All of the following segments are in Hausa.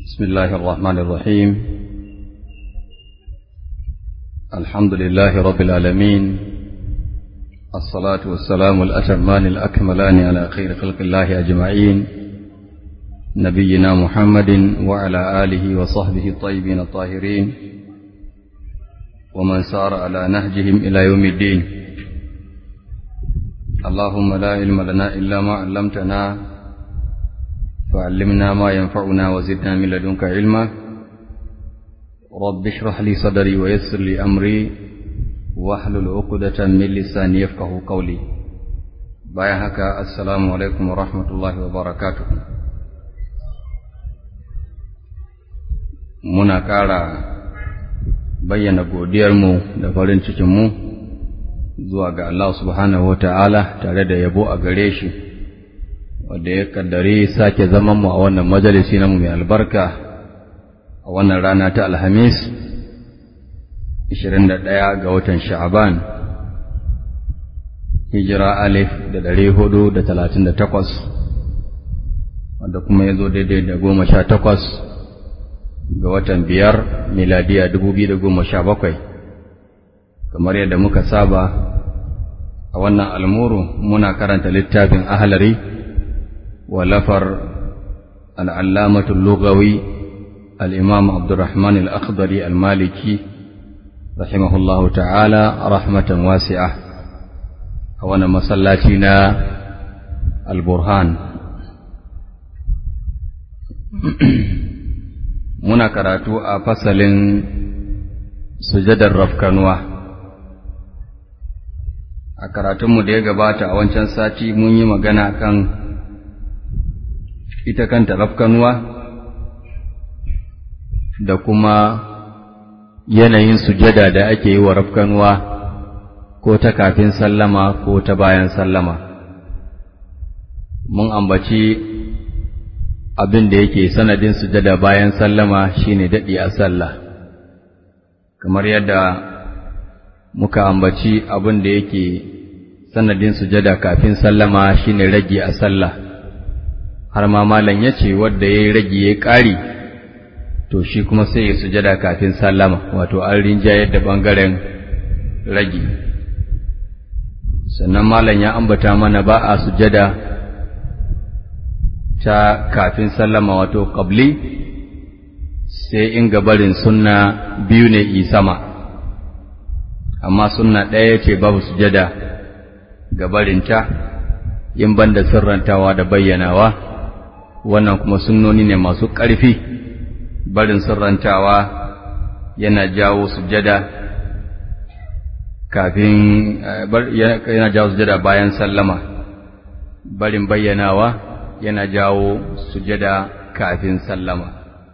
بسم الله الرحمن الرحيم الحمد لله رب العالمين الصلاة والسلام الأتمان الأكملان على خير خلق الله أجمعين نبينا محمد وعلى آله وصحبه الطيبين الطاهرين ومن سار على نهجهم إلى يوم الدين اللهم لا علم لنا إلا ما علمتنا فعلمنا ما ينفعنا وزدنا من لدنك علما رب اشرح لي صدري ويسر لي أمري واحلل عقدة من لساني يفقه قولي bayan haka assalamu alaikum wa rahmatullahi wa barakatuh muna ƙara bayyana godiyarmu da farin cikinmu zuwa ga Allah subhanahu wa ta'ala tare da yabo a gare shi wadda ya kaddari sake zaman mu a wannan majalisi namu mai albarka a wannan rana ta alhamis 21 ga watan sha'aban hijira alif da ɗari hudu da talatin da takwas wadda kuma ya zo daidai da goma sha takwas ga watan biyar miladiya dubu biyu da goma sha bakwai kamar yadda muka saba a wannan almuru muna karanta littafin ahalari ولفر العلامة اللغوي الإمام عبد الرحمن الأخضري المالكي رحمه الله تعالى رحمة واسعة وانا مسلاتنا البرهان muna karatu a fasalin sujadar rafkanuwa a karatunmu da ya gabata a wancan sati mun yi magana kan ita kanta rafkanuwa da kuma yanayin sujada da ake yi wa rafkanuwa ko ta kafin sallama ko ta bayan sallama mun ambaci abin da yake sanadin sujada bayan sallama shine daɗi a sallah kamar yadda muka ambaci abin da yake sanadin sujada kafin sallama shine rage a sallah har ma malam ya ce wadda ya yi rage ya ƙari to shi kuma sai ya sujada kafin sallama wato an rinjayar da ɓangaren rage sannan malam ya ambata mana ba a sujada ta kafin sallama wato ƙabli sai in gabarin sunna biyu ne i sama amma sunna ɗaya ce babu sujada gabarinta in banda sirrantawa da bayyanawa wannan kuma sunnoni ne masu ƙarfi barin sirrantawa yana jawo sujada kafin yana jawo sujada bayan sallama barin bayyanawa yana jawo sujada kafin sallama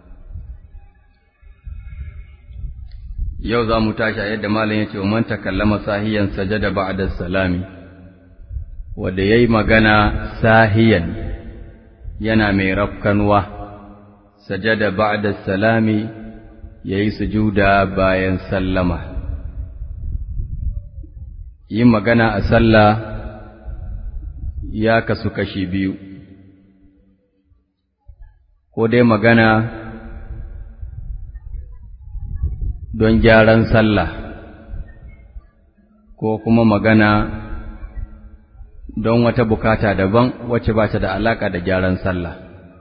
yau za mu tashi a yadda malam ya ce wa man takallama sahiyan sajada ba'da salami wanda yayi magana sahiyan yana mai rafkanwa, sajada ba'da salami ya yi sujuda bayan sallama. Yin magana a sallah ya kasu kashi biyu, ko dai magana don gyaran sallah, ko kuma magana don wata bukata daban wacce ba ta da alaka da gyaran sallah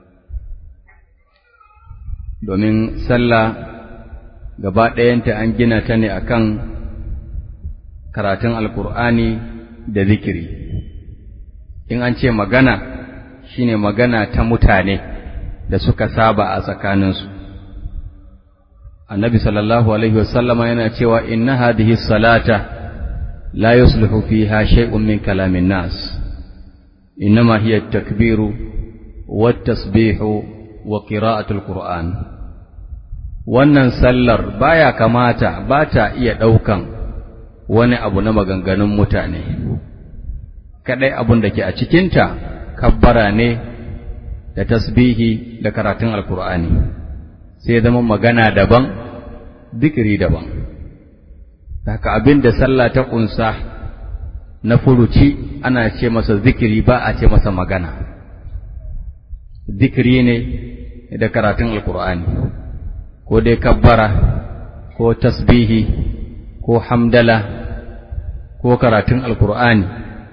domin sallah gaba ɗayanta an gina ta ne akan karatun alkur'ani da zikiri in an ce magana shine magana ta mutane da suka saba a tsakaninsu annabi sallallahu alaihi wasallama yana cewa inna hadhihi salata لا يصلح فيها شيء من كلام الناس إنما هي التكبير والتسبيح وقراءة القرآن wannan sallar baya kamata ba ta iya ɗaukan wani abu na maganganun mutane kaɗai abun da ke a cikinta kabbara ne da tasbihi da karatun alkur'ani sai zama magana daban zikiri daban haka abin da sallah ta ƙunsa na furuci ana ce masa zikiri ba a ce masa magana zikiri ne da karatun alkur'ani ko dai kabbara ko tasbihi ko hamdala ko karatun alkur'ani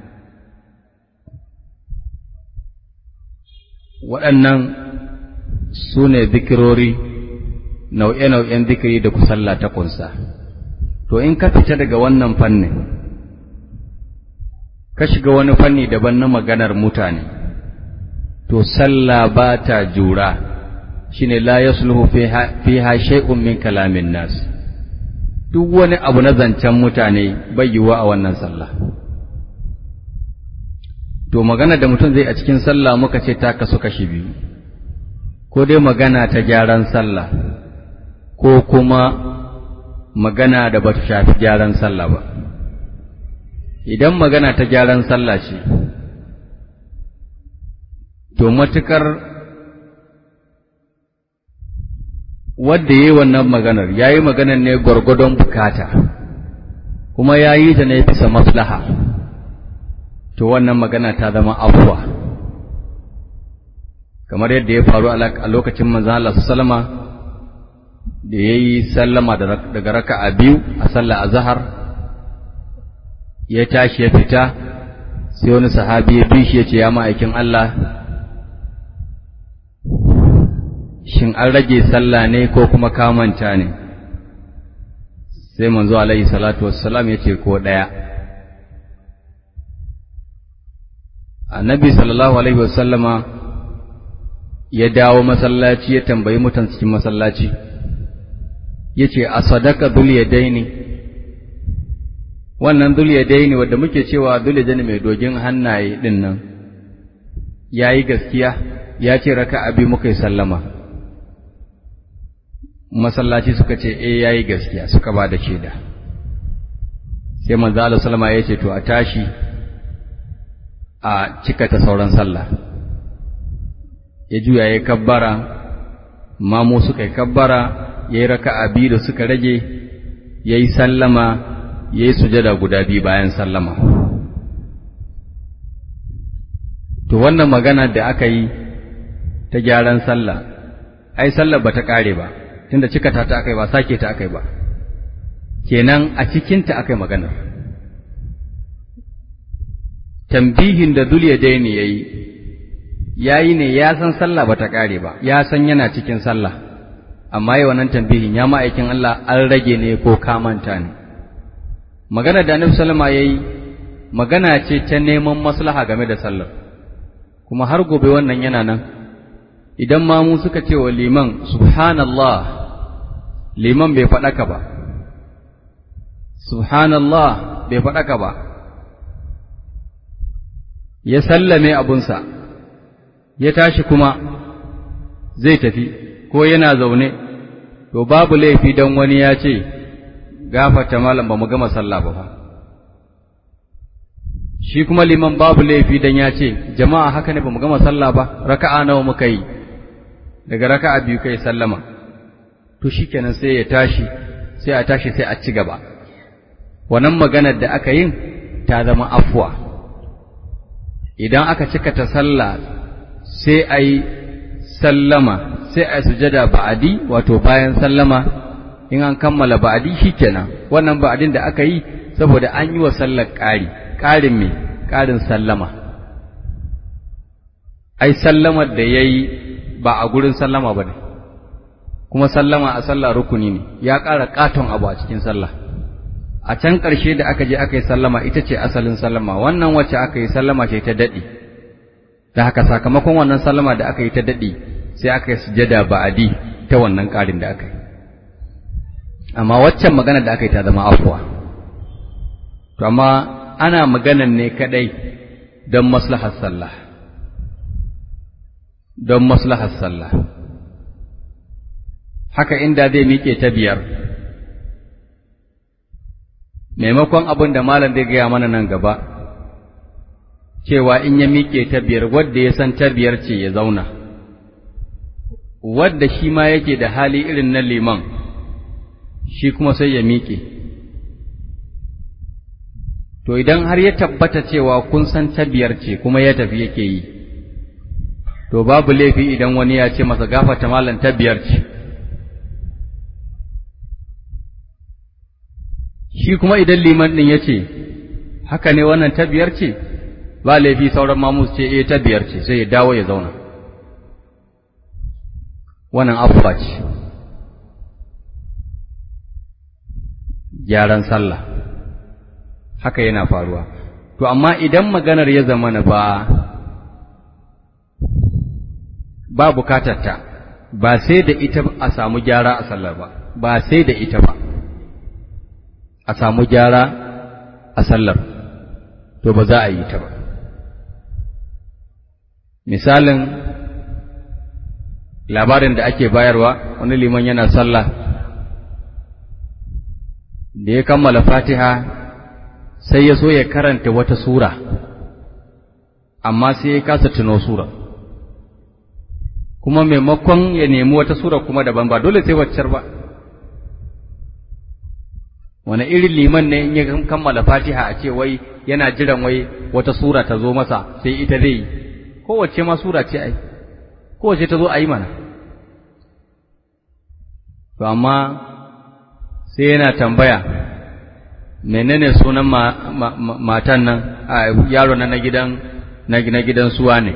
waɗannan su ne zikirori nau'e-nau'en zikiri da kusalla ta kunsa to in ka fita daga wannan fannin ka shiga wani fanni daban na maganar mutane to sallah ba ta jura shine la yasluhu fiha shay'un min kalamin nas duk wani abu na zancen mutane bai yiwuwa a wannan sallah to magana da mutum zai a cikin sallah muka ce ta kasu kashi biyu ko dai magana ta gyaran sallah ko kuma magana da bata shafi gyaran sallah ba idan magana ta gyaran sallah ce to matukar wadda ya yi wannan maganar ya yi maganar ne gwargwadon bukata kuma ya yi ta ne bisa maslaha to wannan magana ta zama afuwa kamar yadda ya faru a lokacin manzan Allah sallama da ya yi sallama daga raka a biyu a sallah a zahar ya tashi ya fita sai wani sahabi ya bi shi ya ce ya ma'aikin Allah shin an rage sallah ne ko kuma kamanta ne sai manzo alaihi salatu wassalam ya ce ko ɗaya annabi sallallahu alaihi wasallama ya dawo masallaci ya tambayi mutan cikin masallaci ya ce a sadaka daini wannan daini wadda muke cewa daini mai dogin hannaye ɗin nan ya yi gaskiya ya ce raka abi muka yi sallama masallaci suka ce eh ya yi gaskiya suka ba da shaida sai manzo Allah sallama ya ce to a tashi a cika ta sauran sallah ya juya ya kabbara mamu suka yi kabbara ya yi raka'a biyu da suka rage ya yi sallama ya yi sujada guda biyu bayan sallama to wannan magana da aka yi ta gyaran sallah ai sallah ba ta ƙare ba tunda cika ta ta akai ba sake ta akai ba kenan a cikinta akai maganar tambihin da dul yadaini yayi yayi ne ya san sallah bata kare ba ya san yana cikin sallah amma yi wannan tambihin ya ma'aikin Allah an rage ne ko kamanta ne magana da Annabi sallama yayi magana ce ta neman maslaha game da sallar kuma har gobe wannan yana nan idan ma mu suka ce wa liman subhanallah liman bai faɗaka ba subhanallah bai faɗaka ba ya sallame abunsa ya tashi kuma zai tafi ko yana zaune to babu laifi don wani ya ce gafata malam ba mu gama sallah ba fa shi kuma liman babu laifi don ya ce jama'a haka ne ba mu gama sallah ba raka'a nawa muka yi daga raka'a biyu kai sallama to shikenan sai ya tashi sai a tashi sai a ci gaba wannan maganar da aka yin ta zama afwa idan aka cika ta sallah sai a yi sallama sai a sujada ba'adi wato bayan sallama in an kammala ba'adi shikenan wannan ba'adin da aka yi saboda an yi wa sallar ƙari ƙarin me ƙarin sallama ai sallamar da ya yi ba a gurin sallama ba ne kuma sallama a sallah rukuni ne ya ƙara ƙaton abu a cikin sallah a can ƙarshe da aka je aka yi sallama ita ce asalin sallama wannan wacce aka yi sallama ce ta daɗi da haka sakamakon wannan sallama da aka yi ta daɗi sai aka yi sujada ba'adi ta wannan ƙarin da aka yi amma waccan magana da aka yi ta zama afuwa to amma ana maganan ne kadai don maslahar sallah don maslahar sallah haka inda zai miƙe ta biyar maimakon abin da malam zai gaya mana nan gaba cewa in ya miƙe ta biyar wadda ya san ta biyar ce ya zauna wadda shi ma yake da hali irin na liman shi kuma sai ya miƙe to idan har ya tabbata cewa kun san ta biyar ce kuma ya tafi yake yi to babu laifi idan wani ya ce masa gafata malam ta biyar ce shi kuma idan liman ɗin ya ce haka ne wannan ta biyar ce ba laifi sauran mamus ce eh ta biyar ce sai ya dawo ya zauna wannan afuwa ce gyaran sallah haka yana faruwa to amma idan maganar ya zama na ba ba bukatarta ba sai da ita a samu gyara a sallar ba ba sai da ita ba a samu gyara a sallar to ba za a yi ta ba misalin labarin da ake bayarwa wani liman yana sallah da ya kammala fatiha sai ya so ya karanta wata sura amma sai ya kasa tuno sura kuma maimakon ya nemi wata sura kuma daban ba dole sai waccar ba wani irin liman ne in ya kammala fatiha a ce wai yana jiran wai wata sura ta zo masa sai ita zai yi kowace ma sura ce ai kowace ta zo a yi mana to amma sai yana tambaya menene sunan matan nan a yaro na gidan na gidan suwa ne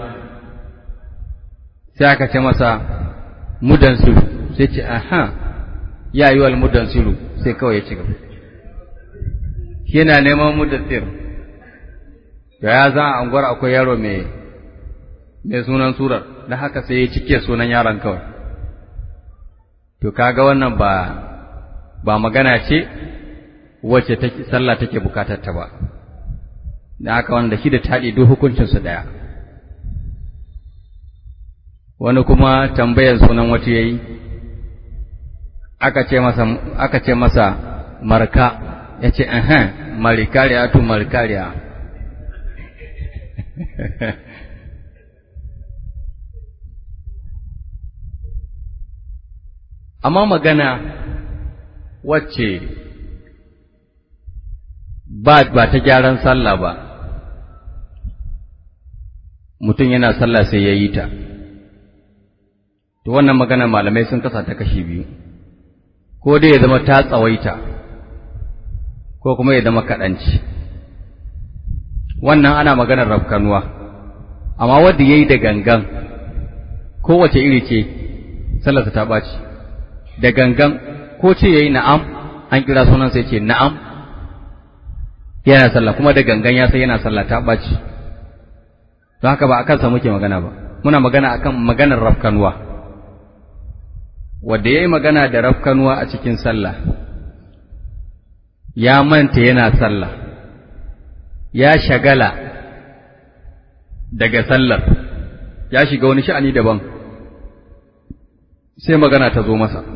sai aka ce masa mudansiru sai ce aha ya yi wal mudansiru sai kawai ya ci gaba yana neman mudassir da ya za a angwar akwai yaro mai mai sunan surar da haka sai ya cike sunan yaron kawai to kaga wannan ba ba magana ce wacce take sallah take bukatar ta ba da haka wanda shi da taɗi duk hukuncin su daya wani kuma tambayar sunan wata yayi aka ce masa aka ce masa marka yace eh marikariya tu marikariya amma magana wacce ba ba ta gyaran sallah ba mutum yana sallah sai ya yi ta to wannan magana malamai sun kasa ta kashi biyu ko dai ya zama ta tsawaita ko kuma ya zama kaɗanci wannan ana maganar rafkanuwa amma wanda ya yi da gangan kowace iri ce sallarsa ta ɓaci da gangan ko ce ya yi na'am an kira sunan sai ce na'am yana sallah kuma da gangan ya sai yana sallah ta ɓaci don haka ba a kansa muke magana ba muna magana akan maganar rafkanuwa wanda ya yi magana da rafkanuwa a cikin sallah ya manta yana sallah ya shagala daga sallar ya shiga wani sha'ani daban sai magana ta zo masa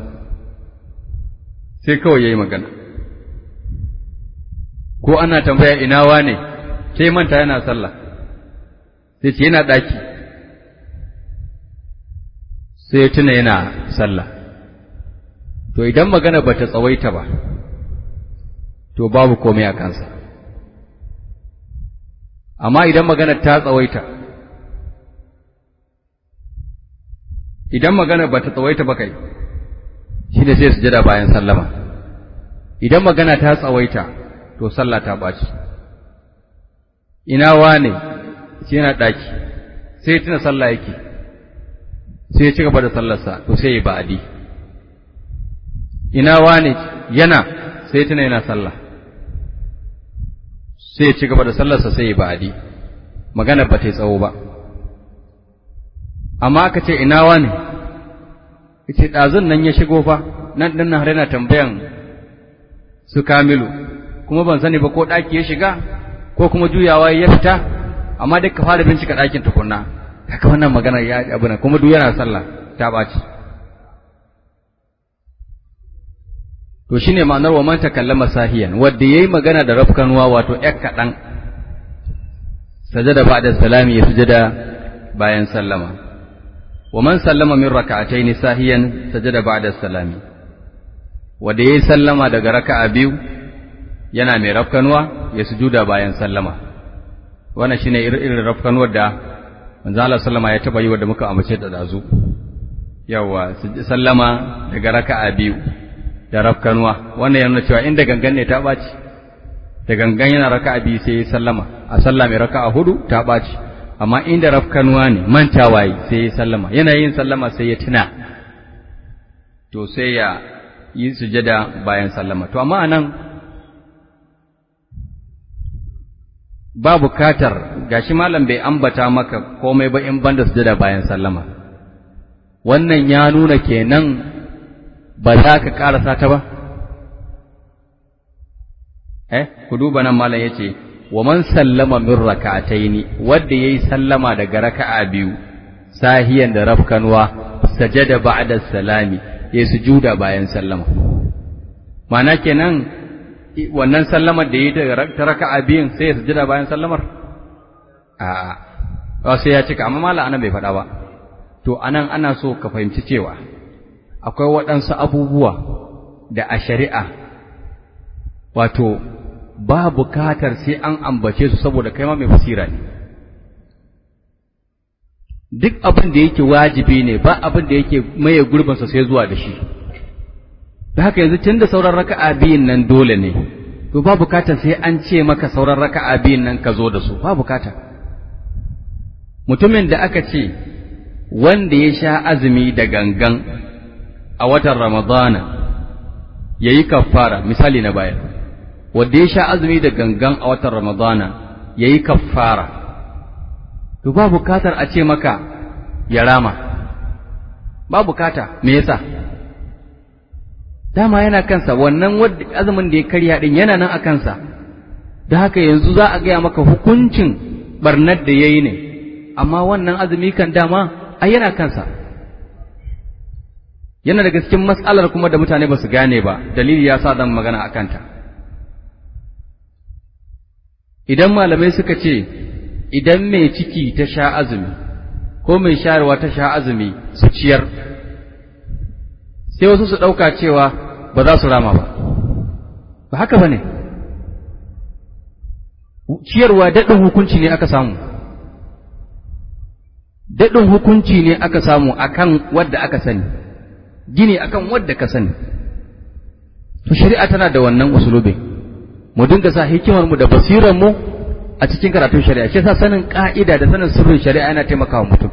sai kawai ya yi magana ko ana tambaya ina wane sai manta yana sallah sai ce yana ɗaki sai tuna yana sallah to idan magana ba ta tsawaita ba to babu komai a kansa amma idan magana ta tsawaita idan magana ba ta tsawaita ba kai shi ne sai sujada bayan sallama idan magana ta tsawaita to sallah ta ɓaci ina wane shi yana ɗaki sai tuna sallah yake sai ya ci gaba da sallarsa to sai ya ba'adi ina wane yana sai tuna yana sallah sai ya ci gaba da sallarsa sai ya ba'adi magana ba ta yi tsawo ba amma aka ce ina wane ce ɗazun nan ya shigo fa nan ɗin har yana tambayan su kamilu kuma ban sani ba ko ɗaki ya shiga ko kuma juyawa ya fita amma duk ka fara bincika ɗakin tukunna haka wannan magana ya abu na kuma duk yana sallah ta ɓaci to shine ma'anar wa man takallama sahiyan wanda yayi magana da rafkanuwa wato yak kaɗan sajada ba'da salami ya sujada bayan sallama wa man sallama min raka'atayn sahiyan sajada ba'da salami wanda yayi sallama daga raka'a biyu yana mai rafkanuwa ya sujuda bayan sallama wannan shine irin rafkanuwar da manzo Allah sallama ya taba yi wanda muka amince da dazu yawa sallama daga raka'a biyu da rafkanuwa wannan yana cewa inda gangan ne ta baci da gangan yana raka'a biyu sai ya sallama a sallah mai raka'a hudu ta baci amma inda rafkanuwa ne mantawa yi sai ya sallama yana yin sallama sai ya tuna to sai ya yi sujada bayan sallama to amma anan ba bukatar gashi malam bai ambata maka komai ba in banda sujada bayan sallama wannan ya nuna kenan ba za ka karasa ta ba eh ku duba nan malam yace wa man sallama min rak'ataini wanda yayi sallama daga raka'a biyu sahiyan da rafkanwa sajada ba'da salami yayi sujuda bayan sallama ma'ana kenan wannan sallamar da yi ta raka'a biyun sai ya sujada bayan sallamar a'a sai ya cika amma malam anan bai faɗa ba to anan ana so ka fahimci cewa akwai waɗansu abubuwa da a shari'a wato ba bukatar sai an ambace su saboda kai ma mai basira ne duk abin da yake wajibi ne ba abin da yake maye gurbinsa sai zuwa da shi da haka yanzu tun da sauran raka'a biyun nan dole ne to ba bukatar sai an ce maka sauran raka'a biyun nan ka zo da su ba bukata mutumin da aka ce wanda ya sha azumi da gangan a watan ramadana ya yi kafara misali na bayar wanda ya sha azumi da gangan a watan ramadana ya yi kafara to ba bukatar a ce maka ya rama ba bukata me yasa dama yana kansa wannan azumin da ya karya din yana nan a kansa da haka yanzu za a gaya maka hukuncin barnar da ya yi ne amma wannan azumi kan dama ai yana kansa yana daga cikin matsalar kuma da mutane ba su gane ba dalili ya sa dan magana a kanta idan malamai suka ce idan mai ciki ta sha azumi ko mai shayarwa ta sha azumi su ciyar sai wasu su ɗauka cewa ba za su rama ba ba haka ba ne ciyarwa daɗin hukunci ne aka samu daɗin hukunci ne aka samu akan wadda aka sani gini akan wadda ka sani to shari'a tana da wannan usulubin mu dinga sa hikimar mu da basirar mu a cikin karatun shari'a shi yasa sanin ka'ida da sanin sirrin shari'a yana taimakawa mutum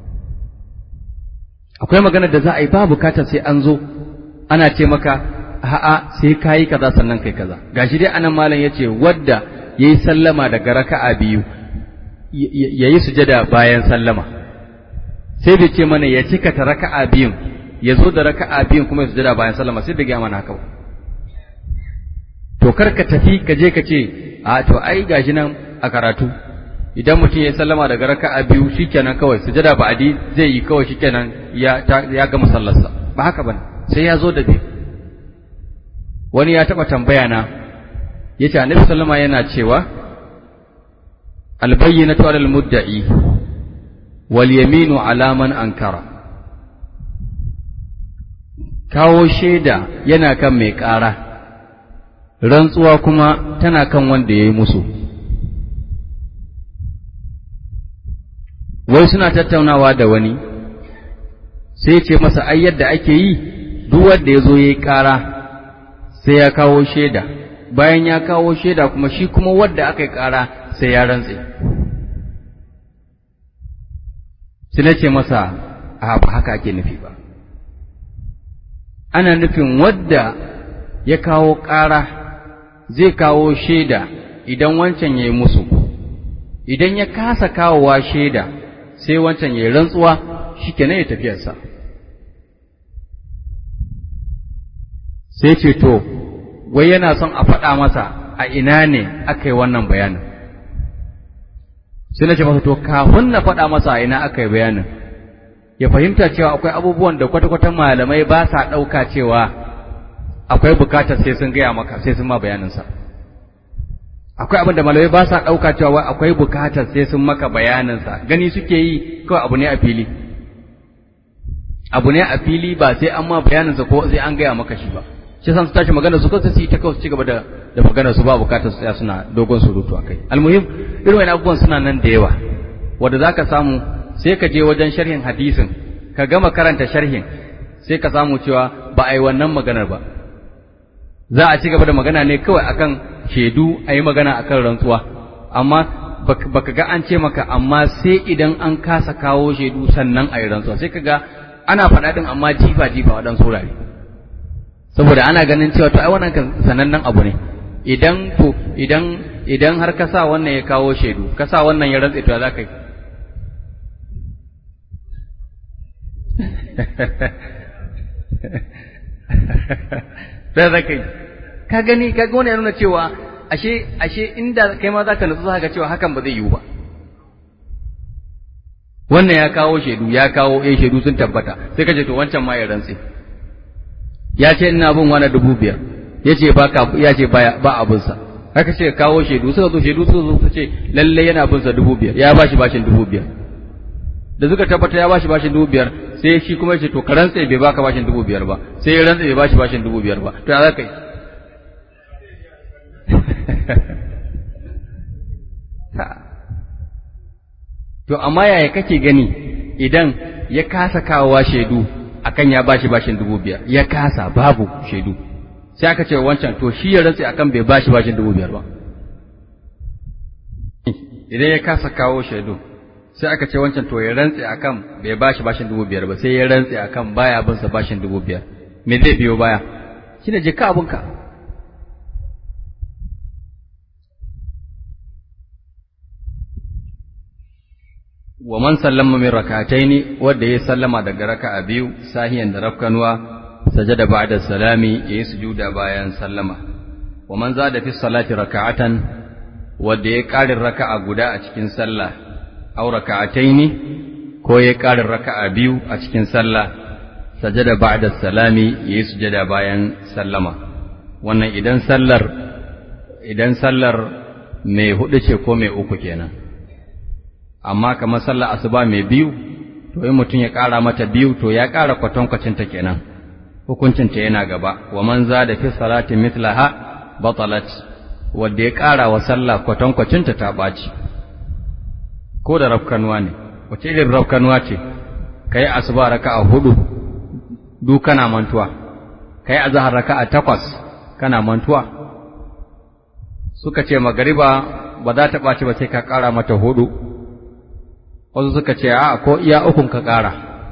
akwai magana da za a yi ba bukatar sai an zo ana ce maka a'a sai kayi kaza sannan kai kaza gashi dai anan malam yace wadda yayi sallama daga raka'a biyu yayi sujada bayan sallama sai bai ce mana ya cika ta raka'a biyun ya zo da raka'a biyun kuma ya sujada bayan sallama sai bai gaya mana haka ba to kar ka tafi ka je ka ce a to ai gashi nan a karatu idan mutum ya sallama daga raka'a biyu shikenan kawai sujada ba'adi zai yi kawai shikenan ya ya gama sallarsa ba haka bane sai ya zo da biyu wani ya taba tambaya na yace annabi sallama yana cewa albayyinatu alal mudda'i wal yaminu ala man ankara kawo shaida yana kan mai ƙara rantsuwa kuma tana kan wanda ya yi musu wai suna tattaunawa da wani sai ce masa ai yadda ake yi duk wanda ya zo ya yi ƙara sai ya kawo shaida bayan ya kawo shaida kuma shi kuma wadda aka yi ƙara sai ya rantse sai na ce masa a ba haka ake nufi ba ana nufin wadda ya kawo ƙara zai kawo shaida idan wancan ya yi musu idan ya kasa kawowa shaida sai wancan ya yi rantsuwa shi kenan ya tafiyarsa sai ce to wai yana son a faɗa masa a ina ne aka yi wannan bayanin sai na ce masa to kafin na faɗa masa a ina aka yi bayanin ya fahimta cewa akwai abubuwan da kwata-kwata malamai ba sa ɗauka cewa akwai bukatar sai sun gaya maka sai sun ma bayaninsa akwai abin da malamai ba sa ɗauka cewa akwai bukatar sai sun maka bayaninsa gani suke yi kawai abu ne a fili abu ne a fili ba sai an ma bayaninsa ko sai an gaya maka shi ba shi san su tashi magana su kansu su yi ta kawai su ci gaba da da magana su ba bukatar su suna dogon surutu a kai almuhim irin wani abubuwan suna nan da yawa wanda zaka samu sai ka je wajen sharhin hadisin ka gama karanta sharhin sai ka samu cewa ba a yi wannan maganar ba za a ci gaba da magana ne kawai akan shaidu a yi magana akan rantsuwa amma baka ga an ce maka amma sai idan an kasa kawo shaidu sannan a yi rantsuwa sai ka ga ana faɗa ɗin amma jifa jifa waɗansu wurare saboda ana ganin cewa to ai wannan kan sanannen abu ne idan to idan idan har ka sa wannan ya kawo shaidu ka sa wannan ya rantsa to za ka yi sai za ka yi ka gani ka ga wani ya nuna cewa ashe ashe inda kai ma za ka nutsu za ka cewa hakan ba zai yiwu ba wannan ya kawo shaidu ya kawo eh shaidu sun tabbata sai ka ce to wancan ma ya rantse ya ce ina bin wani dubu biyar ya ce ba ka ya ce ba ba abin sa haka ce kawo shaidu suka zo shaidu suka zo su ce lalle yana bin sa dubu biyar ya bashi bashin dubu biyar da suka tabbata ya bashi bashin dubu biyar sai shi kuma ya ce to ka rantse bai baka bashin dubu biyar ba sai ya rantse bai bashi bashin dubu biyar ba to ya za ka yi To, amma yaya kake gani idan ya kasa kawowa shaidu akan ya bashi bashin dubu biyar, ya kasa babu shaidu, sai aka ce wancan to shi ya rantse akan bai bashi bashin dubu biyar ba. Idan ya kasa kawo shaidu, sai aka ce wancan to ya rantse akan bai bashi bashin dubu biyar ba, sai ya rantse akan baya bin sa bashin dubu biyar. Me zai biyo baya? Shi ne jika abinka. wa man sallama min rak'ataini wanda ya sallama daga raka'a biyu sahiyan da rafkanuwa sajada ba'da salami yayi sujuda bayan sallama wa man zada fi salati raka'atan wanda ya ƙarin raka'a guda a cikin sallah aw raka'ataini ko ya ƙarin raka'a biyu a cikin sallah sajada ba'da salami yayi sujada bayan sallama wannan idan sallar idan sallar mai hudu ce ko mai uku kenan amma kamar sallar asuba mai biyu to in mutum ya ƙara mata biyu to ya ƙara kwatankwacinta kenan hukuncinta yana gaba wa man za da fi salati mithlaha batalat wanda ya ƙara wa sallah kwatankwacinta ta ɓaci ko da rafkanuwa ne wace irin rafkanuwa ce kai asuba raka'a hudu du kana mantuwa kai azhar raka'a takwas kana mantuwa suka ce magariba ba za ta ɓaci ba sai ka ƙara mata hudu wasu suka ce a ko iya ukun ka ƙara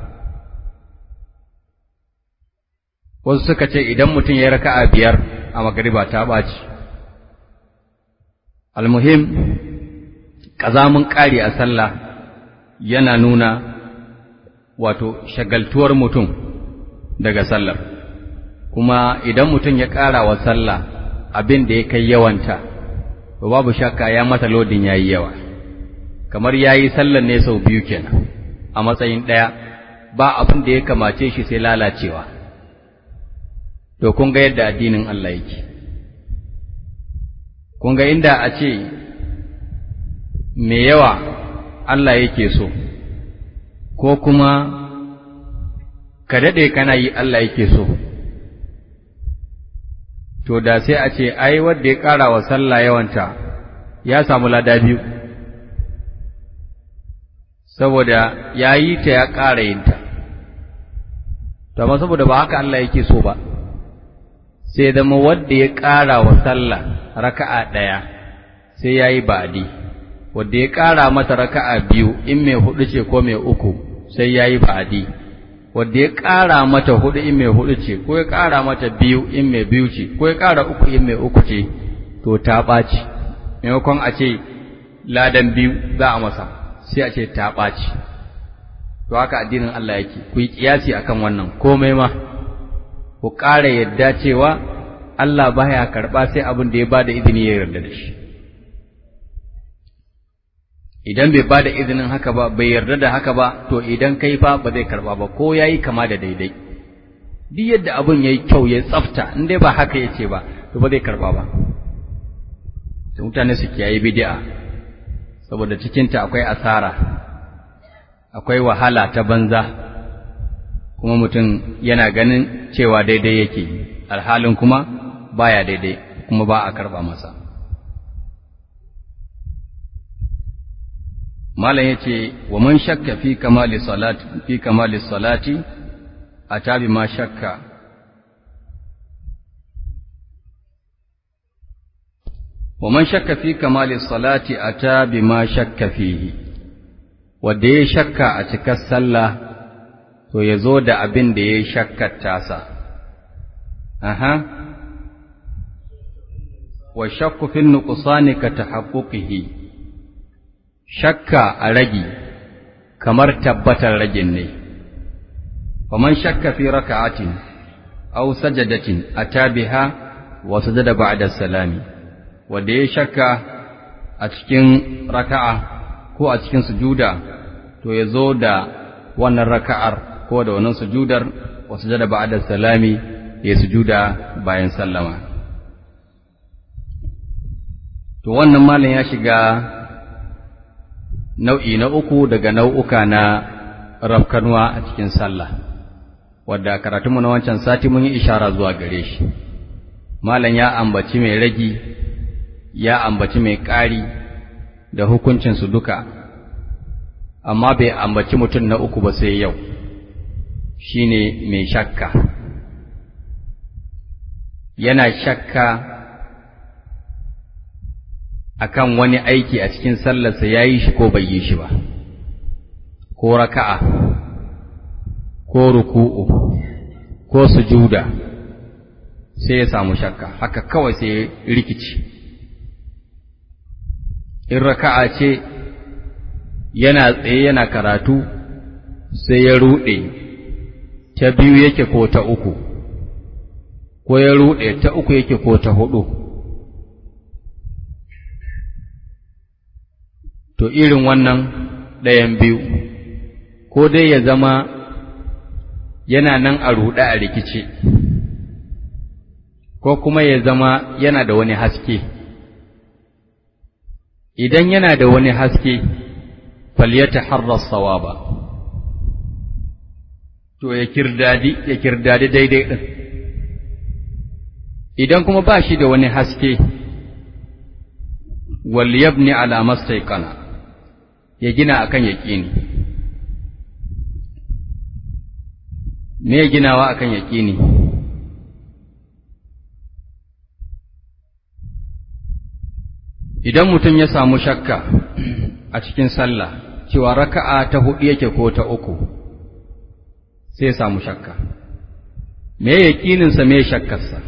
wasu suka ce idan mutum ya raka'a biyar a magariba ta ɓaci almuhim ƙazamin ƙari a sallah yana nuna wato shagaltuwar mutum daga sallar kuma idan mutum ya ƙara wa sallah abin da ya kai yawanta to babu shakka ya mata lodin yayi yawa kamar ya yi sallar ne sau biyu kenan a matsayin ɗaya ba abin da ya kamace shi sai lalacewa to kun ga yadda addinin Allah yake kun ga inda a ce me yawa Allah yake so ko kuma ka daɗe kana yi Allah yake so to da sai a ce ai wanda ya ƙara wa sallah yawanta ya samu lada biyu saboda ya yi ta ya ƙara yin ta, to amma saboda ba haka Allah yake so ba, sai zama wadda ya ƙara wa sallah raka'a ɗaya sai ya yi ba'adi, wadda ya ƙara mata raka'a biyu in mai huɗu ce ko mai uku sai ya yi ba'adi, wadda ya ƙara mata huɗu in mai huɗu ce, ko ya ƙara mata biyu in mai biyu ce, ko ya ƙara uku in mai uku ce, to ta ɓaci, maimakon a ce ladan biyu za a masa. sai a ce ta ɓaci to haka addinin Allah yake ku yi ƙiyasi akan wannan komai ma ku ƙara yadda cewa Allah baya karɓa sai abin da ya bada izini ya yarda da shi idan bai bada izinin haka ba bai yarda da haka ba to idan kai fa ba zai karɓa ba ko yayi kama da daidai duk yadda abin yayi kyau ya tsafta in dai ba haka yace ba to ba zai karɓa ba mutane su kiyaye bid'a saboda cikinta akwai asara akwai wahala ta banza kuma mutum yana ganin cewa daidai yake alhalin kuma baya daidai kuma ba a karba masa malam yace wa man shakka fi kamali salati fi kamali salati atabi ma shakka wa man shakka fi kamali salati atabi ma shakka fihi wanda ya shakka a cikar sallah to ya zo da abin da ya shakkar tasa aha wa shakku fi nuqsani ka tahaqquqihi shakka a ragi kamar tabbatar ragin ne faman shakka fi raka'atin aw sajadatin atabiha wa sajada ba'da salami wanda ya shakka a cikin raka'a ko a cikin sujuda to ya zo da wannan raka'ar ko da wannan sujudar wa sujada ba'da salami ya sujuda bayan sallama to wannan malam ya shiga nau'i na uku daga nau'uka na rafkanwa a cikin sallah wadda karatunmu na wancan sati mun yi ishara zuwa gare shi malam ya ambaci mai ragi ya ambaci mai ƙari da hukuncinsu duka amma bai ambaci mutum na uku ba sai yau shine mai shakka yana shakka akan wani aiki a cikin sallarsa ya yi shi ko bai yi shi ba ko raka'a ko ruku'u ko sujuda sai ya samu shakka haka kawai sai ya rikici in raka'a ce yana tsaye yana karatu sai ya ruɗe ta biyu yake ko ta uku ko ya ruɗe ta uku yake ko ta hudu to irin wannan ɗayan biyu ko dai ya zama yana nan a ruɗe a rikice ko kuma ya zama yana da wani haske idan yana da wani haske falyata harrar sawaba to ya kirdadi ya kirdadi daidai ɗin idan kuma ba shi da wani haske wal yabni ala mastaiqana ya gina akan yaqini me ya ginawa akan yaqini idan mutum ya samu shakka a cikin sallah cewa raka'a ta hudu yake ko ta uku sai ya samu shakka me yaqininsa me shakkarsa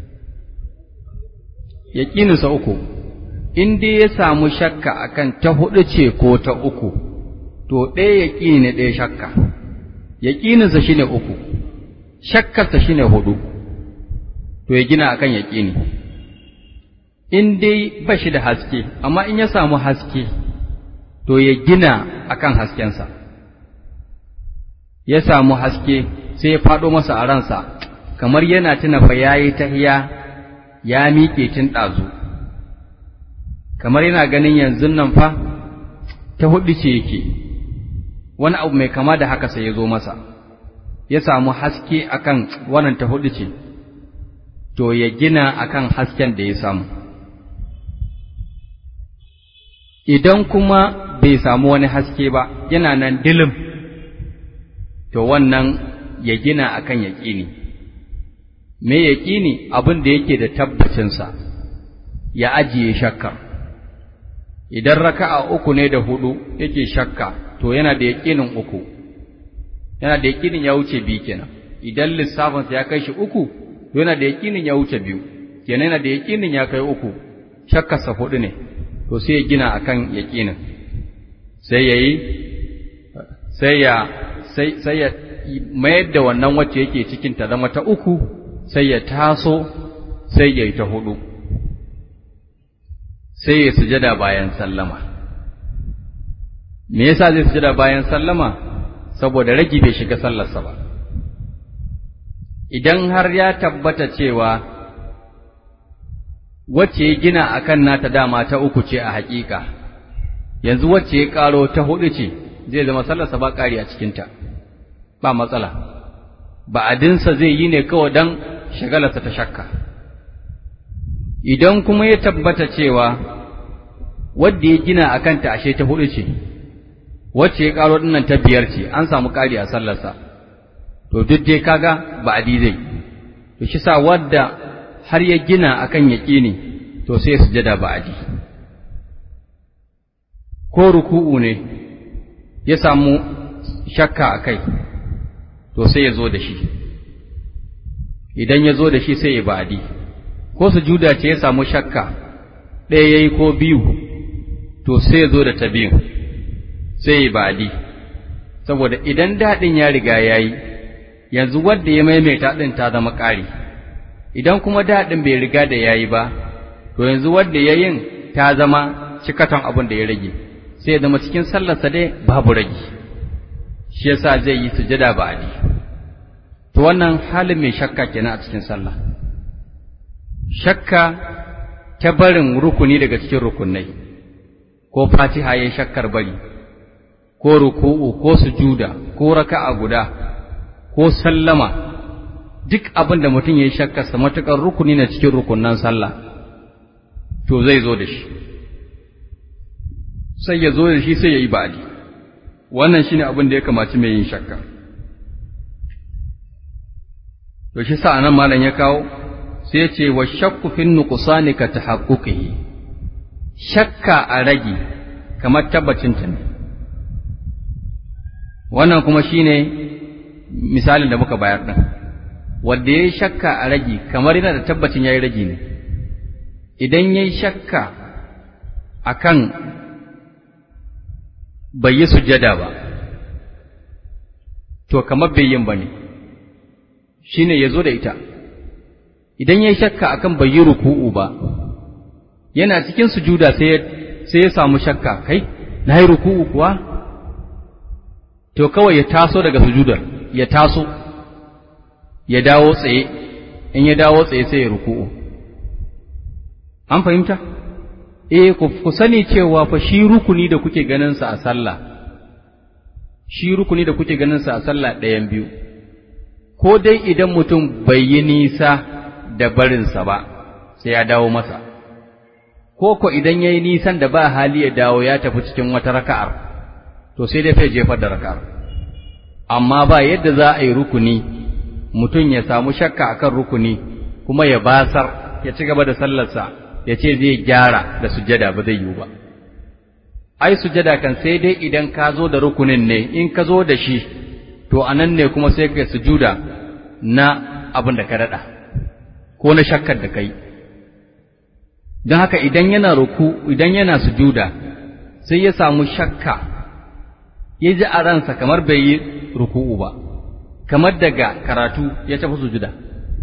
yaqininsa uku in dai ya samu shakka akan ta hudu ce ko ta uku to ɗaya yaƙini ne ɗaya shakka yaƙininsa shine uku shakkarsa shine hudu to ya gina akan yaƙini in dai ba shi da haske amma in ya samu haske to ya gina akan haskensa ya samu haske sai ya faɗo masa a ransa kamar yana tuna fa yayi tahiya ya miƙe tun ɗazu kamar yana ganin yanzu nan fa ta hudu ce yake wani abu mai kama da haka sai ya zo masa ya samu haske akan wannan ta hudu ce to ya gina akan hasken da ya samu idan kuma bai samu wani haske ba yana nan dilim to wannan ya gina akan yaƙini me yaƙini abin da yake da tabbacinsa ya ajiye shakkar idan raka'a uku ne da hudu yake shakka to yana da yaƙinin uku yana da yaƙinin ya wuce biyu kenan idan lissafinsa ya kai shi uku to yana da yaƙinin ya wuce biyu kenan yana da yaƙinin ya kai uku shakkarsa hudu ne to sai ya gina akan yaƙinin sai ya yi sai ya sai sai ya mayar da wannan wacce yake cikin ta zama ta uku sai ya taso sai ya yi ta hudu sai ya sujada bayan sallama me yasa zai sujada bayan sallama saboda ragi bai shiga sallarsa ba idan har ya tabbata cewa wacce ya gina akan nata dama ta uku ce a haƙiƙa yanzu wacce ya ƙaro ta hudu ce zai zama sallarsa ba ƙari a cikinta ba matsala ba'adinsa zai yi ne kawai don shagalarsa ta shakka idan kuma ya tabbata cewa wadda ya gina a kanta ashe ta hudu ce wacce ya ƙaro ɗinnan ta biyar ce an samu ƙari a sallarsa to duk dai kaga ba adi zai to shi sa wadda har ya gina akan yaƙini to sai sujada ba adi ko ruku'u ne ya samu shakka a kai to sai ya zo da shi idan ya zo da shi sai ya ba'adi ko sujuda ce ya samu shakka ɗaya ya yi ko biyu to sai ya zo da ta biyu sai ya ba'adi saboda idan daɗin ya riga ya yi yanzu wadda ya maimaita ɗin ta zama ƙari idan kuma daɗin bai riga da ya yi ba to yanzu wadda ya yin ta zama cikaton abin da ya rage sai ya zama cikin sallarsa dai babu rage shi yasa zai yi sujada ba'adi to wannan halin mai shakka kenan a cikin sallah shakka ta barin rukuni daga cikin rukunai ko fatiha yayin shakkar bari ko ruku'u ko sujuda ko raka'a guda ko sallama duk abin da mutum yayi shakkar sa matukar rukuni na cikin rukunnan sallah to zai zo da shi sai ya zo da shi sai ya yi ba'adi wannan shine abin da ya kamaci mai yin shakka to shi sa nan malam ya kawo sai ce wa shakku fin nuqsani ka tahaqquqihi shakka a ragi kamar tabbacin ta ne wannan kuma shine misalin da muka bayar din wanda yayi shakka a ragi kamar yana da tabbacin yayi ragi ne idan yayi shakka akan bai yi sujjada ba to kamar bai yin bane shi ne ya zo da ita, idan ya yi shakka akan bai yi ruku'u ba, yana cikin sujuda sai ya samu shakka, kai, na yi ruku'u kuwa? To kawai ya taso daga sujudar, ya taso, ya dawo tsaye, in ya dawo tsaye sai ya ruku'u. An fahimta? Eh, ku sani cewa fa shi rukuni da kuke ganinsa a sallah, shi rukuni da kuke ganinsa a sallah ɗayan biyu. ko dai idan mutum bai yi nisa da barinsa ba sai ya dawo masa, ko ko idan ya yi nisan da ba hali ya dawo ya tafi cikin wata raka'ar, to sai dai fai jefar da raka'ar. Amma ba yadda za a yi rukuni, mutum ya samu shakka akan rukuni, kuma ya basar, ya ci gaba da sallarsa, ya ce zai gyara da sujada ba zai yiwu ba. Ai, sujada kan sai dai idan ka zo da rukunin ne, in ka zo da shi, to a nan ne kuma sai ka sujuda na abin da ka daɗa ko na shakkar da kai don haka idan yana ruku idan yana sujuda sai ya samu shakka ya ji a ransa kamar bai yi ruku'u ba kamar daga karatu ya tafi sujuda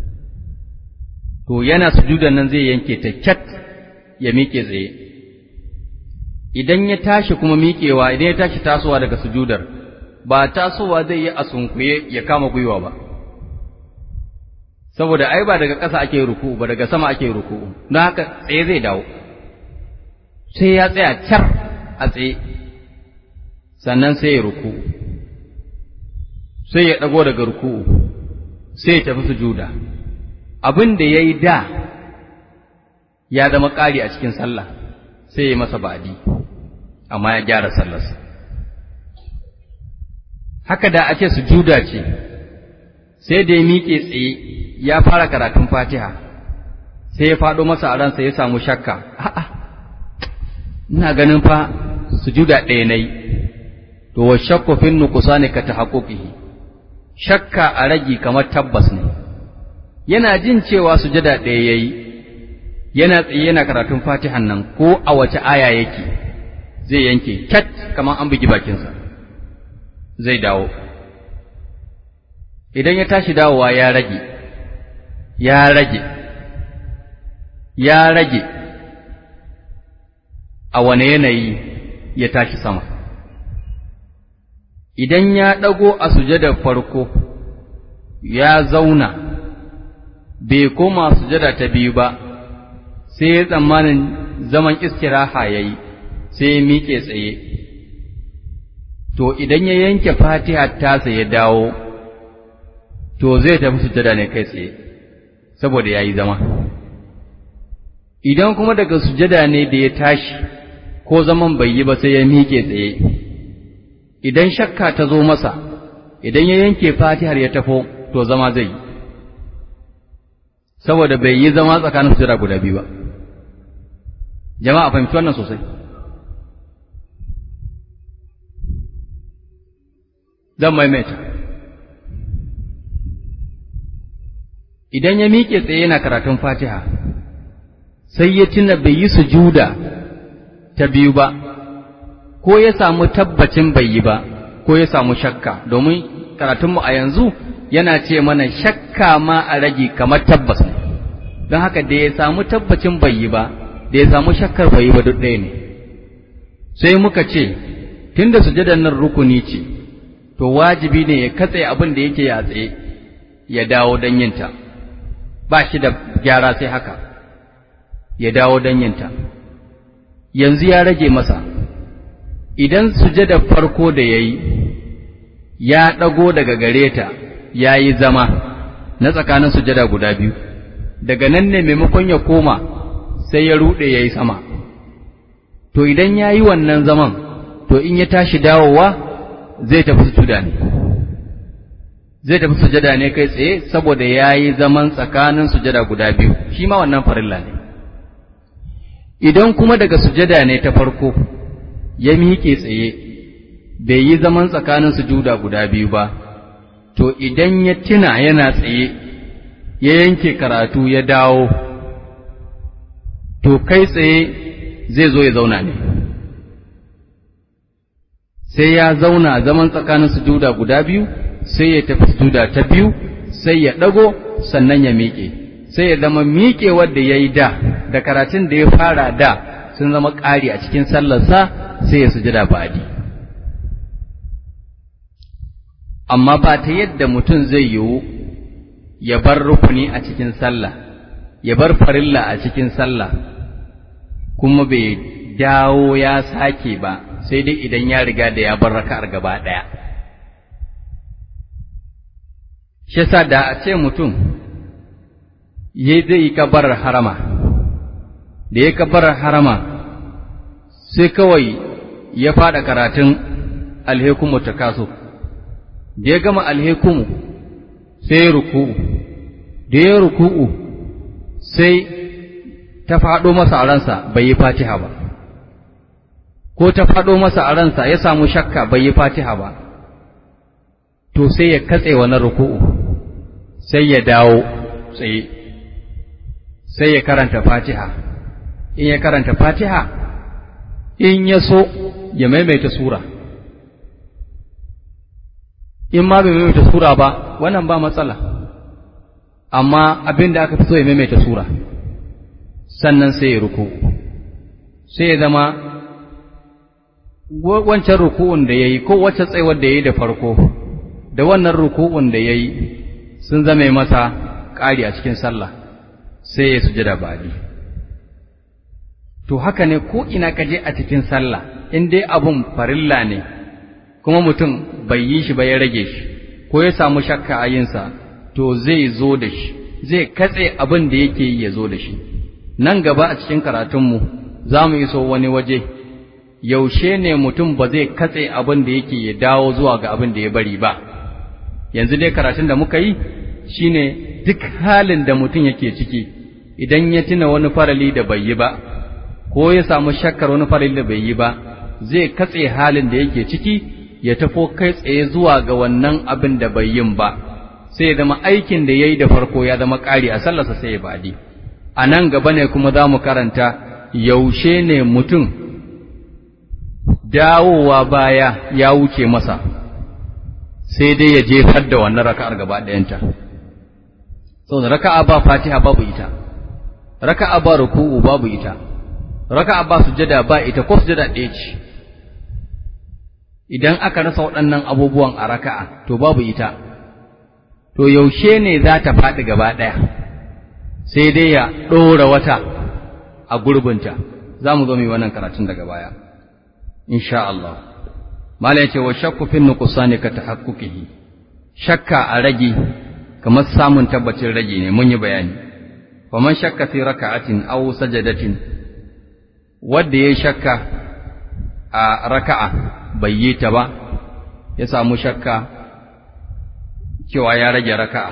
to yana sujudan nan zai yanke ta kyat ya miƙe tsaye idan ya tashi kuma miƙewa idan ya tashi tasowa daga sujudar ba tasowa zai yi a sunkuye ya kama gwiwa ba saboda ai ba daga ƙasa ake ruku ba daga sama ake ruku don haka tsaye zai dawo sai ya tsaya car a tsaye sannan sai ya ruku sai ya ɗago daga ruku sai ya tafi sujuda abin da ya yi da ya zama ƙari a cikin sallah sai ya masa ba'adi amma ya gyara sallarsa haka da a ce sujuda ce sai da ya miƙe tsaye ya fara karatun fatiha sai ya faɗo masa a ransa ya samu shakka a'a ina ganin fa sujuda ɗaya na yi to wa shakku fin nuqsani ka tahaqquqihi shakka a ragi kamar tabbas ne yana jin cewa sujada ɗaya yayi yana tsaye yana karatun fatihan nan ko a wace aya yake zai yanke cat kamar an bugi bakinsa zai dawo idan ya tashi dawowa ya rage ya rage ya rage a wane yanayi ya tashi sama idan ya ɗago a sujadar farko ya zauna bai koma sujada ta biyu ba sai ya tsammanin zaman istiraha ya yi sai ya miƙe tsaye to idan ya yanke fatiha tasa ya dawo to zai tafi sujada ne kai tsaye saboda ya yi zama idan kuma daga sujada ne da ya tashi ko zaman bai yi ba sai ya miƙe tsaye idan shakka ta zo masa idan ya yanke fatihar ya tafo to zama zai yi saboda bai yi zama tsakanin sujada guda biyu ba jama'a fahimci wannan sosai zan maimaita idan ya miƙe tsaye yana karatun fatiha sai ya tuna bai yi sujuda ta biyu ba ko ya samu tabbacin bai yi ba ko ya samu shakka domin karatunmu a yanzu yana ce mana shakka ma a rage kamar tabbas ne don haka da ya samu tabbacin bai yi ba da ya samu shakkar bai yi ba duk ɗaya ne sai muka ce tunda sujadar nan rukuni ce to wajibi ne ya katse abin da yake ya tsaye ya dawo don yinta ba shi da gyara sai haka ya dawo don yinta yanzu ya rage masa idan sujadar farko da ya yi ya ɗago daga gare ta ya yi zama na tsakanin sujada guda biyu daga nan ne maimakon ya koma sai ya ruɗe ya yi sama to idan ya yi wannan zaman to in ya tashi dawowa zai tafi sujuda ne zai tafi sujada ne kai tsaye saboda ya yi zaman tsakanin sujada guda biyu shi ma wannan farilla ne idan kuma daga sujada ne ta farko ya miƙe tsaye bai yi zaman tsakanin sujuda guda biyu ba to idan ya tuna yana tsaye ya yanke karatu ya dawo to kai tsaye zai zo ya zauna ne sai ya zauna zaman tsakanin sujuda guda biyu sai ya tafi sujuda ta biyu sai ya ɗago sannan ya miƙe sai ya zama miƙe wadda ya yi da da karatun da ya fara da sun zama ƙari a cikin sallarsa sai ya sujada ba'adi amma ba ta yadda mutum zai yiwu ya bar rukuni a cikin sallah ya bar farilla a cikin sallah kuma bai dawo ya sake ba sai dai idan ya riga da ya bar raka'ar gaba ɗaya shi yasa da a ce mutum ya zai yi kabarar harama da ya kabarar harama sai kawai ya faɗa karatun alhekumu ta kaso da ya gama alhekumu sai ya ruku'u da ya ruku'u sai ta faɗo masa a ransa bai yi fatiha ba ko ta faɗo masa a ransa ya samu shakka bai yi fatiha ba to sai ya katse wannan ruku'u sai ya dawo tsaye sai ya karanta fatiha in ya karanta fatiha in ya so ya maimaita sura in ma bai maimaita sura ba wannan ba matsala amma abin da aka fi so ya maimaita sura sannan sai ya ruku sai ya zama wancan ruku'un da ya yi ko wacce tsayuwar da ya yi da farko da wannan ruku'un da ya yi sun zame masa ƙari a cikin sallah sai ya sujada ba'adi to haka ne ko ina kaje a cikin sallah in dai abun farilla ne kuma mutum bai yi shi ba ya rage shi ko ya samu shakka a yinsa to zai zo da shi zai katse abin da yake yi ya zo da shi nan gaba a cikin karatunmu za mu iso wani waje yaushe ne mutum ba zai katse abin da yake ya dawo zuwa ga abin da ya bari ba yanzu dai karatun da muka yi shine duk halin da mutum yake ciki idan ya tuna wani farali da bai yi ba ko ya samu shakkar wani farali da bai yi ba zai katse halin da yake ciki ya tafo kai tsaye zuwa ga wannan abin da bai yin ba sai ya zama aikin da ya yi da farko ya zama ƙari a sallarsa sai ya baɗi a nan gaba ne kuma za mu karanta yaushe ne mutum dawowa baya ya wuce masa sai dai ya jefar da wannan raka'ar gaba ɗayanta saboda raka'a ba fatiha babu ita raka'a ba ruku'u babu ita raka'a ba sujada ba ita ko sujada ɗaya ce idan aka rasa waɗannan abubuwan a raka'a to babu ita to yaushe ne za ta faɗi gaba ɗaya sai dai ya ɗora wata a gurbinta za mu zo mu yi wannan karatun daga baya insha Allah mala yace wa shakku fi nuqsani ka tahaqquqihi shakka a rage kamar samun tabbacin rage ne mun yi bayani fa man shakka fi raka'atin aw sajadatin wanda ya shakka a raka'a bai yi ta ba ya samu shakka cewa ya rage raka'a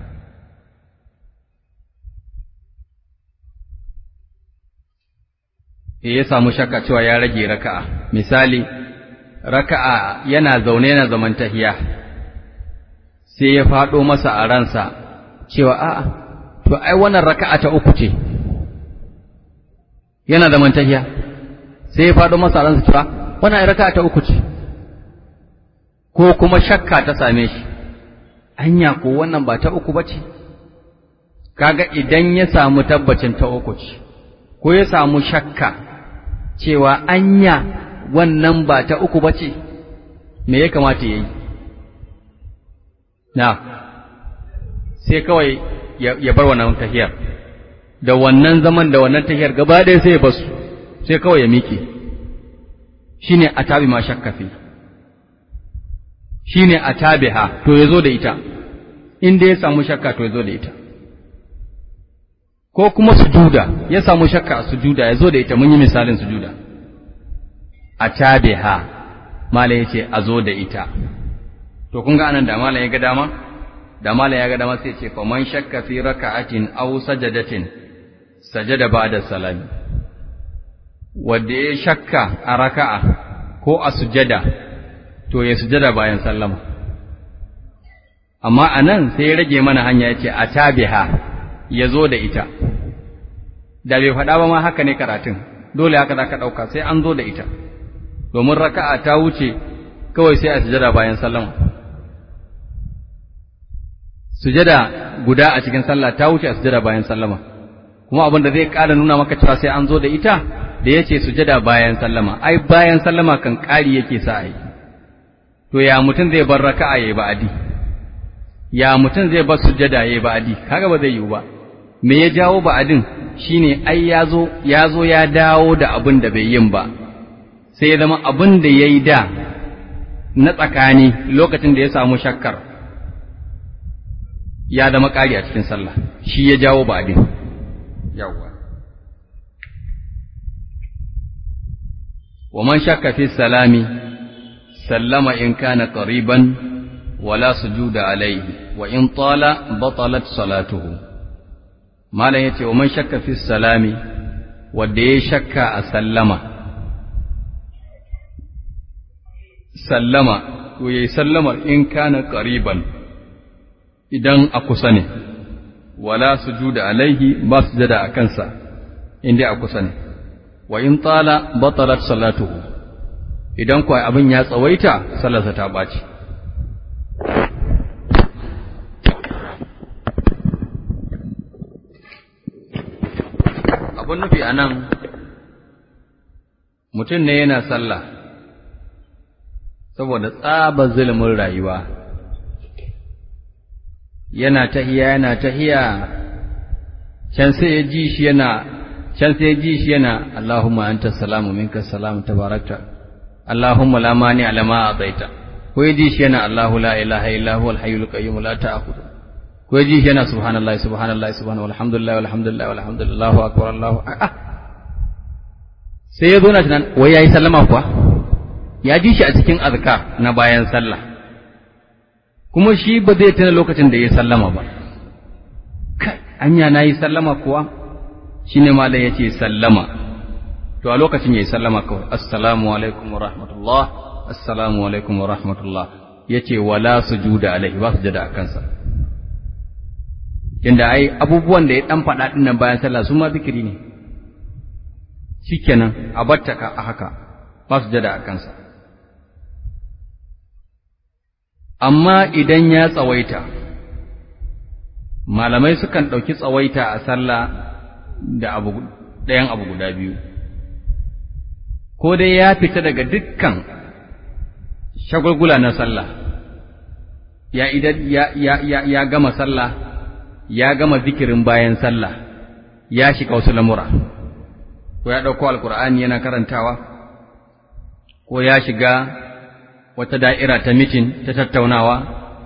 ya samu shakka cewa ya rage raka'a misali raka'a yana zaune yana zaman tahiya sai ya faɗo masa a ransa cewa a'a to ai wannan raka'a ta uku ce yana zaman tahiya sai ya faɗo masa a ransa cewa wannan raka'a ta uku ce ko kuma shakka ta same shi anya ko wannan ba ta uku bace kaga idan ya samu tabbacin ta uku ce ko ya samu shakka cewa anya wannan ba ta uku bace me ya kamata yayi na sai kawai ya bar wannan tahiyar da wannan zaman da wannan tahiyar gaba ɗaya sai ya basu sai kawai ya miƙe shine atabi ma shakka fi shine atabiha to yazo da ita inda ya samu shakka to yazo da ita ko kuma sujuda ya samu shakka a sujuda yazo da ita mun yi misalin sujuda atabiha malai yace a zo da ita to kun ga anan da malai ya ga dama da malai ya ga dama sai ce faman shakka fi raka'atin aw sajadatin sajada ba'da salami wanda ya shakka a raka'a ko a sujada to ya sujada bayan sallama amma anan sai ya rage mana hanya yace atabiha ya zo da ita da bai faɗa ba ma haka ne karatun dole haka za ka ɗauka sai an zo da ita domin raka'a ta wuce kawai sai a sujada bayan sallama sujada guda a cikin sallah ta wuce a sujada bayan sallama kuma abin da zai ƙara nuna maka cewa sai an zo da ita da ya ce sujada bayan sallama ai bayan sallama kan ƙari yake sa a yi to ya mutum zai bar raka'a ya yi ba'adi ya mutum zai bar sujada ya yi ba'adi kaga ba zai yiwu ba me ya jawo ba'adin shine ai ya zo ya zo ya dawo da abin da bai yin ba sai ya zama abin da ya yi da na tsakani lokacin da ya samu shakkar ya zama ƙari a cikin sallah shi ya jawo ba'adin yawwa wa man shakka fi salami sallama in kana qariban wala sujuda alayhi wa in tala batalat salatuhu malam yace wa man shakka fi salami wanda ya shakka a sallama sallama to yayi sallamar in kana qariban idan a kusa ne wala sujuda alaihi ba sujada a kansa inda a kusa ne wa in tala batalat salatuhu idan kuwa abin ya tsawaita sallarsa ta ɓaci abin nufi a nan mutum ne yana sallah saboda tsaba zulumin rayuwa yana tahiya yana tahiya can sai ya ji shi yana can sai ya ji shi yana Allahumma anta salamu minka salamu tabarakta Allahumma la mani ala ma ataita ko ya ji shi yana Allahu la ilaha illa huwa al-hayyul qayyum la ta'khudhu ko ya ji shi yana subhanallahi subhanallahi subhanallahi walhamdulillahi walhamdulillahi walhamdulillahi Allahu akbar Allahu ah sai ya zo na tunan wai yayi sallama kuwa ya ji shi a cikin azkar na bayan sallah kuma shi ba zai tuna lokacin da ya sallama ba kai anya na yi sallama kuwa shi ne malam ya ce sallama to a lokacin ya yi sallama kawai assalamu alaikum wa rahmatullah assalamu alaikum wa rahmatullah ya ce wala sujuda alaihi ba sujada a kansa inda ai abubuwan da ya dan faɗa ɗin nan bayan sallah su ma zikiri ne shikenan a batta ka a haka ba sujada a kansa amma idan ya tsawaita malamai sukan ɗauki tsawaita a sallah da abu ɗayan abu guda biyu ko dai ya fita daga dukkan shagulgula na sallah ya, ya, ya, ya, ya gama sallah ya gama zikirin bayan sallah ya shiga wasu lamura ko ya ɗauko alkur'ani yana karantawa ko ya shiga wata da'ira ta mitin ta tattaunawa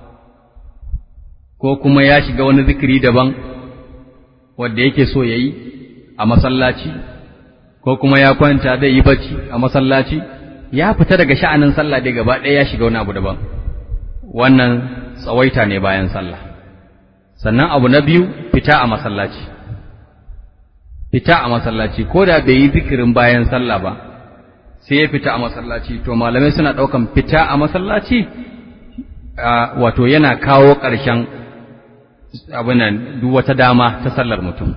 ko kuma ya shiga wani zikiri daban wanda yake so ya yi a masallaci ko kuma ya kwanta zai yi bacci a masallaci ya fita daga sha'anin sallah dai gaba ɗaya ya shiga wani abu daban wannan tsawaita ne bayan sallah sannan abu na biyu fita a masallaci fita a masallaci ko da bai yi zikirin bayan sallah ba sai ya fita a masallaci to malamai suna ɗaukan fita a masallaci wato yana kawo ƙarshen abinan duk wata dama ta sallar mutum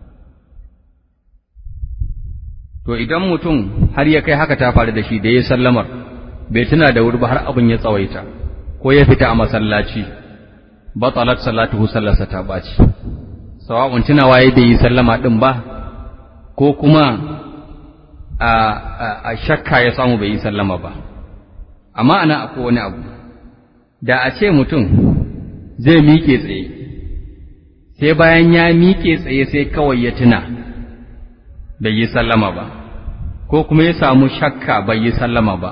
to idan mutum har ya kai haka ta faru da shi da ya sallamar bai tuna da wuri ba har abin ya tsawaita ko ya fita a masallaci batalat salatuhu sallarsa ta baci sawa'un tunawa ya bai yi sallama din ba ko kuma a, a, shakka ya samu bai yi sallama ba amma ana akwai wani abu da a ce mutum zai miƙe tsaye sai bayan ya miƙe tsaye sai kawai ya tuna bai yi sallama ba ko kuma ya samu shakka bai yi sallama ba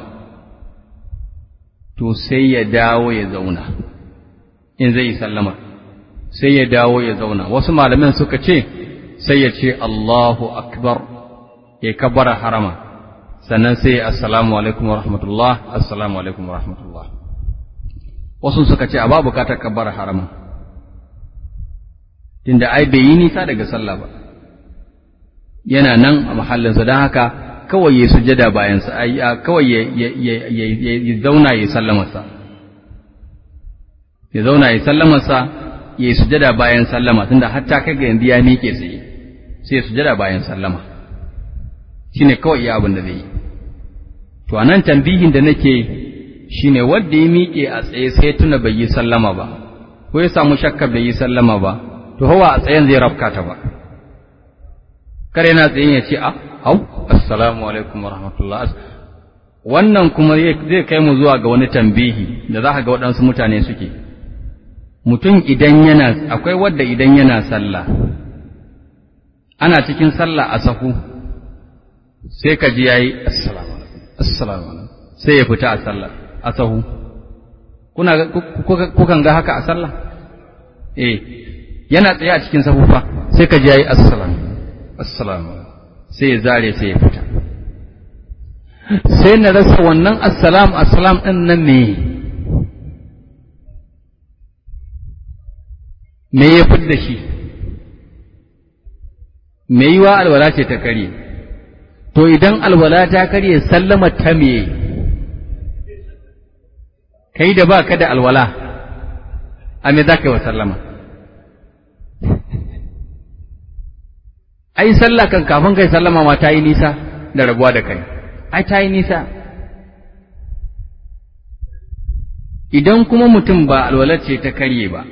to sai ya dawo ya zauna in zai yi sallama sai ya dawo ya zauna wasu malamin suka ce sai ya ce Allahu akbar ya kabara harama sannan sai ya assalamu alaikum wa rahmatullah assalamu alaikum wa rahmatullah wasu suka ce a ba bukatar kabara harama tunda ai bai yi nisa daga sallah ba yana nan a mahallinsa don haka kawai ya sujada bayansa kawai ya zauna ya sallamarsa ya zauna ya sallamarsa ya sujada bayan sallama tunda hatta kai ga yanzu ya miƙe tsaye sai ya sujada bayan sallama shine kawai iya abin da zai yi to anan tambihin da nake shine wanda ya miƙe a tsaye sai tuna bai yi sallama ba ko ya samu shakka bai yi sallama ba to hawa a tsayen zai rafka ta ba kare na tsayin ya ce a hau assalamu alaikum wa rahmatullah wannan kuma zai kai mu zuwa ga wani tambihi da za ka ga waɗansu mutane suke mutum idan yana akwai wadda idan yana sallah ana cikin sallah a sahu sai ka ji yayi assalamu alaikum assalamu alaikum sai ya fita a sallah a sahu kuna kukan ga haka a sallah eh yana tsaye a cikin sahu fa sai ka ji yayi assalamu assalamu sai ya zare sai ya fita sai na rasa wannan assalam assalam ɗin nan me me ya fi da shi me yiwa alwala ce ta karye to idan alwala ta karye sallama ta me kai da ba ka da alwala a me za ka yi wa sallama ai sallah kan kafin kai sallama ma ta yi nisa da rabuwa da kai ai ta yi nisa idan kuma mutum ba alwalar ce ta karye ba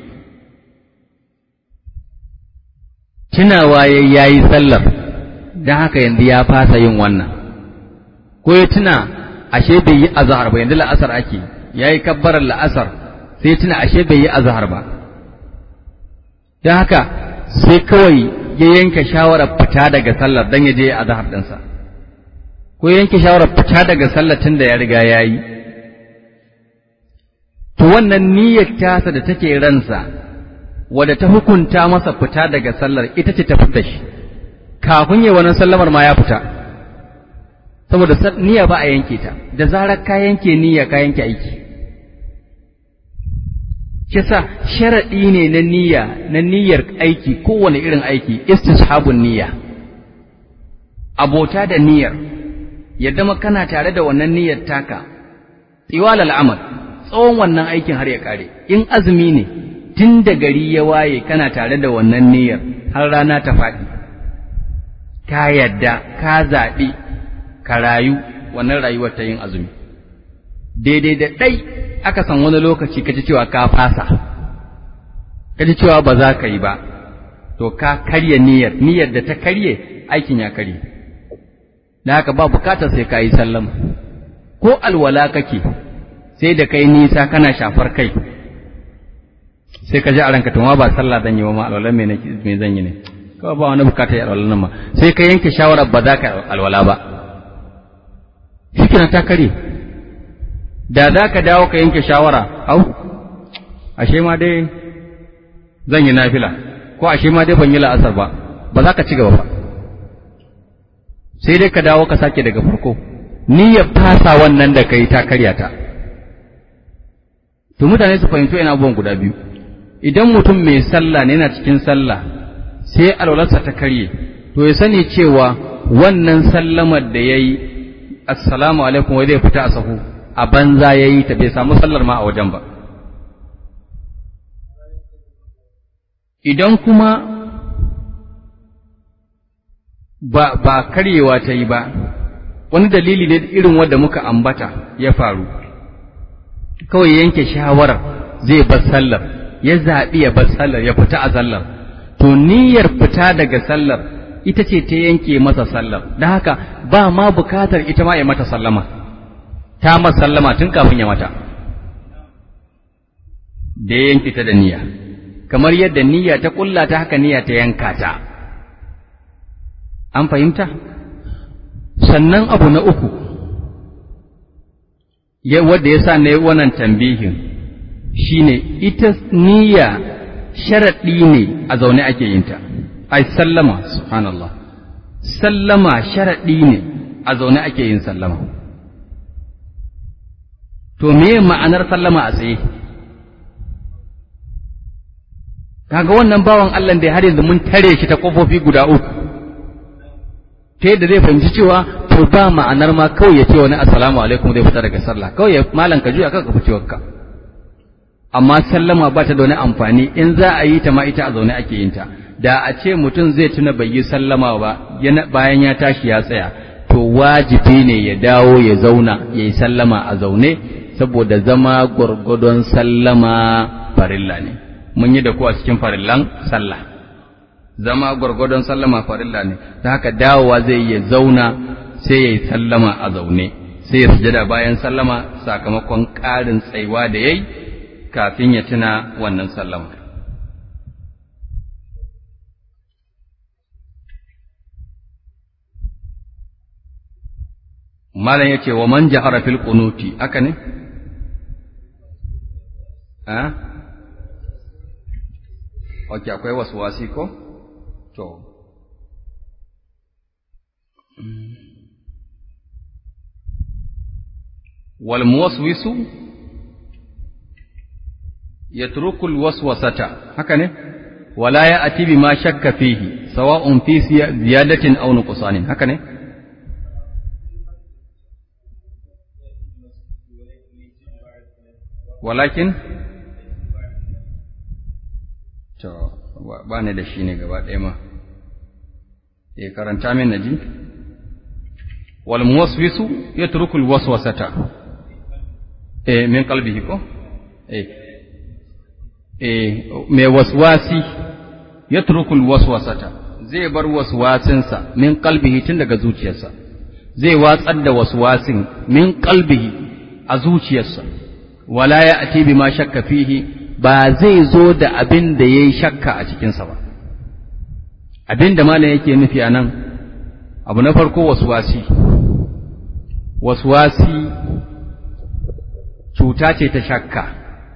tunawa ya yi sallar don haka yanzu ya fasa yin wannan ko ya tuna ashe bai yi azahar ba yanzu la'asar ake ya yi kabbarar la'asar sai tuna ashe bai yi azahar ba don haka sai kawai ya yanke shawarar fita daga sallar don ya je a zahar ɗinsa, ko yanke shawarar fita daga sallar tun da ya riga ya yi. To wannan niyyar tasa da take ransa, wadda ta hukunta masa fita daga sallar ita ce ta fita shi, kafin yi wannan sallamar ma ya fita. Saboda niyya ba a yanke ta, da zarar ka yanke niyya ka yanke aiki. kisa sharaɗi ne na niyya na niyyar aiki kowane irin aiki istishabun niyya abota da niyyar ya zama kana tare da wannan niyyar taka tsiwal al'amal tsawon wannan aikin har ya kare in azumi ne tun da gari ya waye kana tare da wannan niyyar har rana ta faɗi ka yadda ka zaɓi ka rayu wannan rayuwar ta yin azumi daidai da ɗai aka san wani lokaci ka ji cewa ka fasa ka ji cewa ba za ka yi ba to ka karya niyyar niyyar da ta karye aikin ya karye da haka ba bukatar sai ka yi sallama ko alwala kake sai da kai nisa kana shafar kai sai ka ji a ranka tuma ba sallah zan yi ba ma alwala me me zan yi ne kawai ba wani bukatar alwala nan ma sai ka yanke shawarar ba za ka alwala ba shi ta karye da za ka dawo ka yanke shawara au ashe ma dai zan yi nafila ko ashe ma dai ban yi la'asar ba ba za ka ci gaba ba sai dai ka dawo ka sake daga farko niyyar fasa wannan da kai ta karya ta to mutane su fahimci yana abubuwan guda biyu idan mutum mai sallah ne yana cikin sallah sai alwalarsa ta karye to ya sani cewa wannan sallamar da ya yi assalamu alaikum wai zai fita a sahu a banza ya yi ta bai samu sallar ma a wajen ba idan kuma ba, ba karyewa ta yi ba wani dalili ne irin wanda muka ambata ya faru kawai yanke shawarar zai bar sallar ya zaɓi ya bar sallar ya fita a sallar to niyyar fita daga sallar ita ce ta yanke masa sallar da haka ba ma bukatar ita ma ya mata sallama ta masa sallama tun kafin ya mata da ya yanke ta da niyya kamar yadda niyya ta kulla ta haka niyya ta yanka ta an fahimta sannan abu na uku wadda ya sa na yi wannan tambihin shine ita niyya sharaɗi ne a zaune ake yin ta ai sallama subhanallah sallama sharaɗi ne a zaune ake yin sallama to me ma'anar sallama a tsaye kaga wannan bawan Allah da har yanzu mun tare shi ta kofofi guda uku ta yadda zai fahimci cewa to ba ma'anar ma kawai ya ce wani assalamu alaikum zai fita daga sallah kawai ya malan ka juya kanka fice wakka amma sallama ba ta da wani amfani in za a yi ta ma ita a zaune ake yin ta da a ce mutum zai tuna bai yi sallama ba bayan ya tashi ya tsaya to wajibi ne ya dawo ya zauna ya yi sallama a zaune saboda zama gwargwadon sallama farilla ne mun yi da ku a cikin farillan sallah zama gwargwadon sallama farilla ne ta haka dawowa zai ya zauna sai ya yi sallama a zaune sai ya sujada bayan sallama sakamakon ƙarin tsaiwa da ya yi kafin ya tuna wannan sallama malam ya ce wa man jahara fil qunuti aka ne a ok akwai wasu wasi ko to wal muwaswisu yatruku al waswasata haka ne wala ya'ti bima shakka fihi sawa'un fi ziyadatin aw nuqsanin haka ne walakin to ba ni da shi ne gaba ɗaya ma e karanta min naji wal muwaswisu yatruku al waswasata e min qalbihi ko e e mai waswasi yatruku al waswasata zai bar waswasinsa min qalbihi tun daga zuciyarsa zai watsar da waswasin min qalbihi a zuciyarsa wala ya ati bima shakka fihi ba zai zo da abin da yayi shakka a cikinsa ba abin da malam yake nufi a nan abu na farko waswasi waswasi cuta ce ta shakka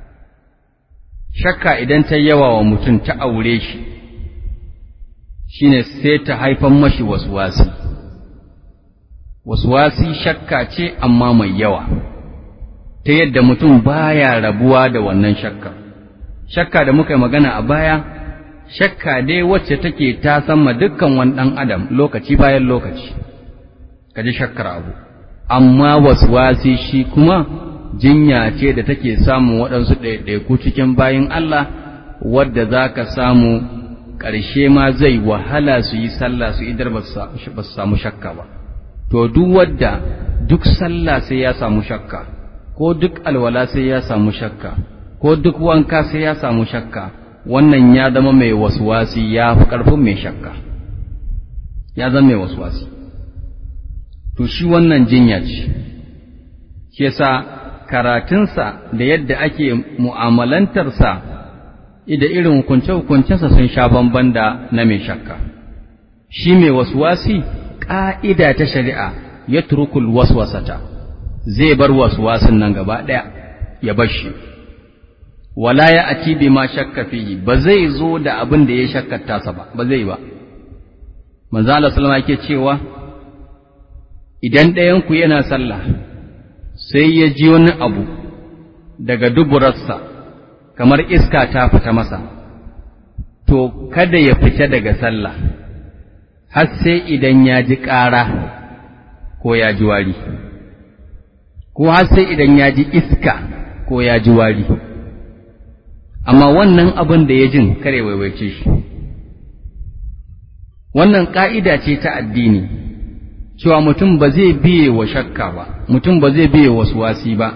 shakka idan ta yawa wa mutum ta aure shi shine sai ta haifan mashi waswasi waswasi shakka ce amma mai yawa ta yadda mutum baya rabuwa da wannan shakka shakka da muka yi magana a baya shakka dai wacce take ta sama dukkan wani ɗan adam lokaci bayan lokaci ka ji shakkar abu amma waswasi shi kuma jinya ce da take samun waɗansu ɗaiɗaiku cikin bayin Allah wadda za ka samu ƙarshe ma zai wahala su yi sallah su idar ba su samu shakka ba to duk wadda duk sallah sai ya samu shakka ko duk alwala sai ya samu shakka ko duk wanka sai ya samu shakka wannan ya zama mai waswasi ya fi ƙarfin mai shakka ya zama mai waswasi to shi wannan jinya ce shi yasa karatunsa da yadda ake mu'amalantarsa da irin hukunce-hukuncensa sun sha bamban da na mai shakka shi mai waswasi ƙa'ida ta shari'a ya turukul waswasata zai bar waswasin nan gaba ɗaya ya bar shi wala ya ati bi ma shakka fihi ba zai zo da abin da ya shakkata tasa ba ba zai ba manzo Allah sallama yake cewa idan ɗayanku yana sallah sai ya ji wani abu daga duburarsa kamar iska ta fita masa to kada ya fita daga sallah har sai idan ya ji ƙara ko ya ji wari ko har sai idan ya ji iska ko ya ji wari amma wannan abin da ya jin kare waiwaice shi wannan ƙa'ida ce ta addini cewa mutum ba zai biye wa shakka ba mutum ba zai biye wasu wasi ba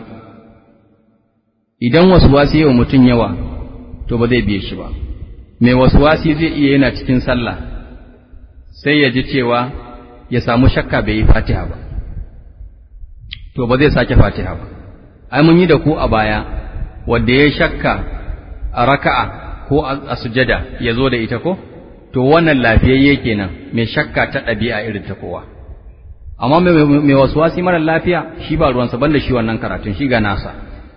idan wasu wasi yawa mutum yawa to ba zai biye shi ba mai wasu wasi zai iya yana cikin sallah sai ya ji cewa ya samu shakka bai yi fatiha ba to ba zai sake fatiha ba ai mun yi da ku a baya wanda ya shakka a raka'a ko a sujada ya zo da ita ko to wannan lafiyayye kenan mai shakka ta ɗabi'a irin ta kowa amma mai wasu wasi mara lafiya shi ba ruwansa banda shi wannan karatun shi ga nasa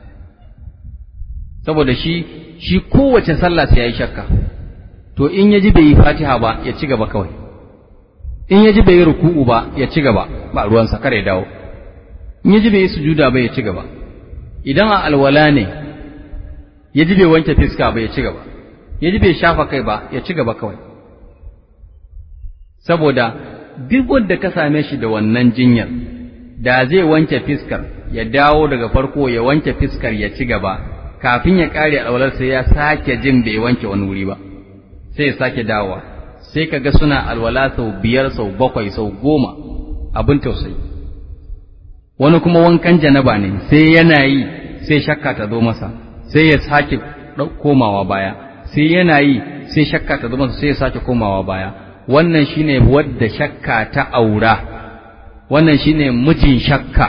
saboda shi shi kowace sallah sai ya yi shakka to in ya ji bai yi fatiha ba ya ci gaba kawai in ya ji bai yi ruku'u ba ya ci gaba ba ruwansa kare dawo in ya ji bai yi sujuda ba ya ci gaba idan a alwala ne ya ji bai wanke fiska ba ya ci gaba ya ji bai shafa kai ba ya ci gaba kawai saboda duk wanda ka same shi da wannan jinyar da zai wanke fiskar ya dawo daga farko ya wanke fiskar ya ci gaba kafin ya kare alwalar sai ya sake jin bai wanke wani wuri ba sai ya sake dawowa sai ka ga suna alwala sau biyar sau bakwai sau goma abin tausayi wani kuma wankan janaba ne sai yana yi sai shakka ta zo masa sai ya sake komawa baya sai yana yi sai shakka ta zo masa sai ya sake komawa baya wannan shine wadda shakka ta aura wannan shine mijin shakka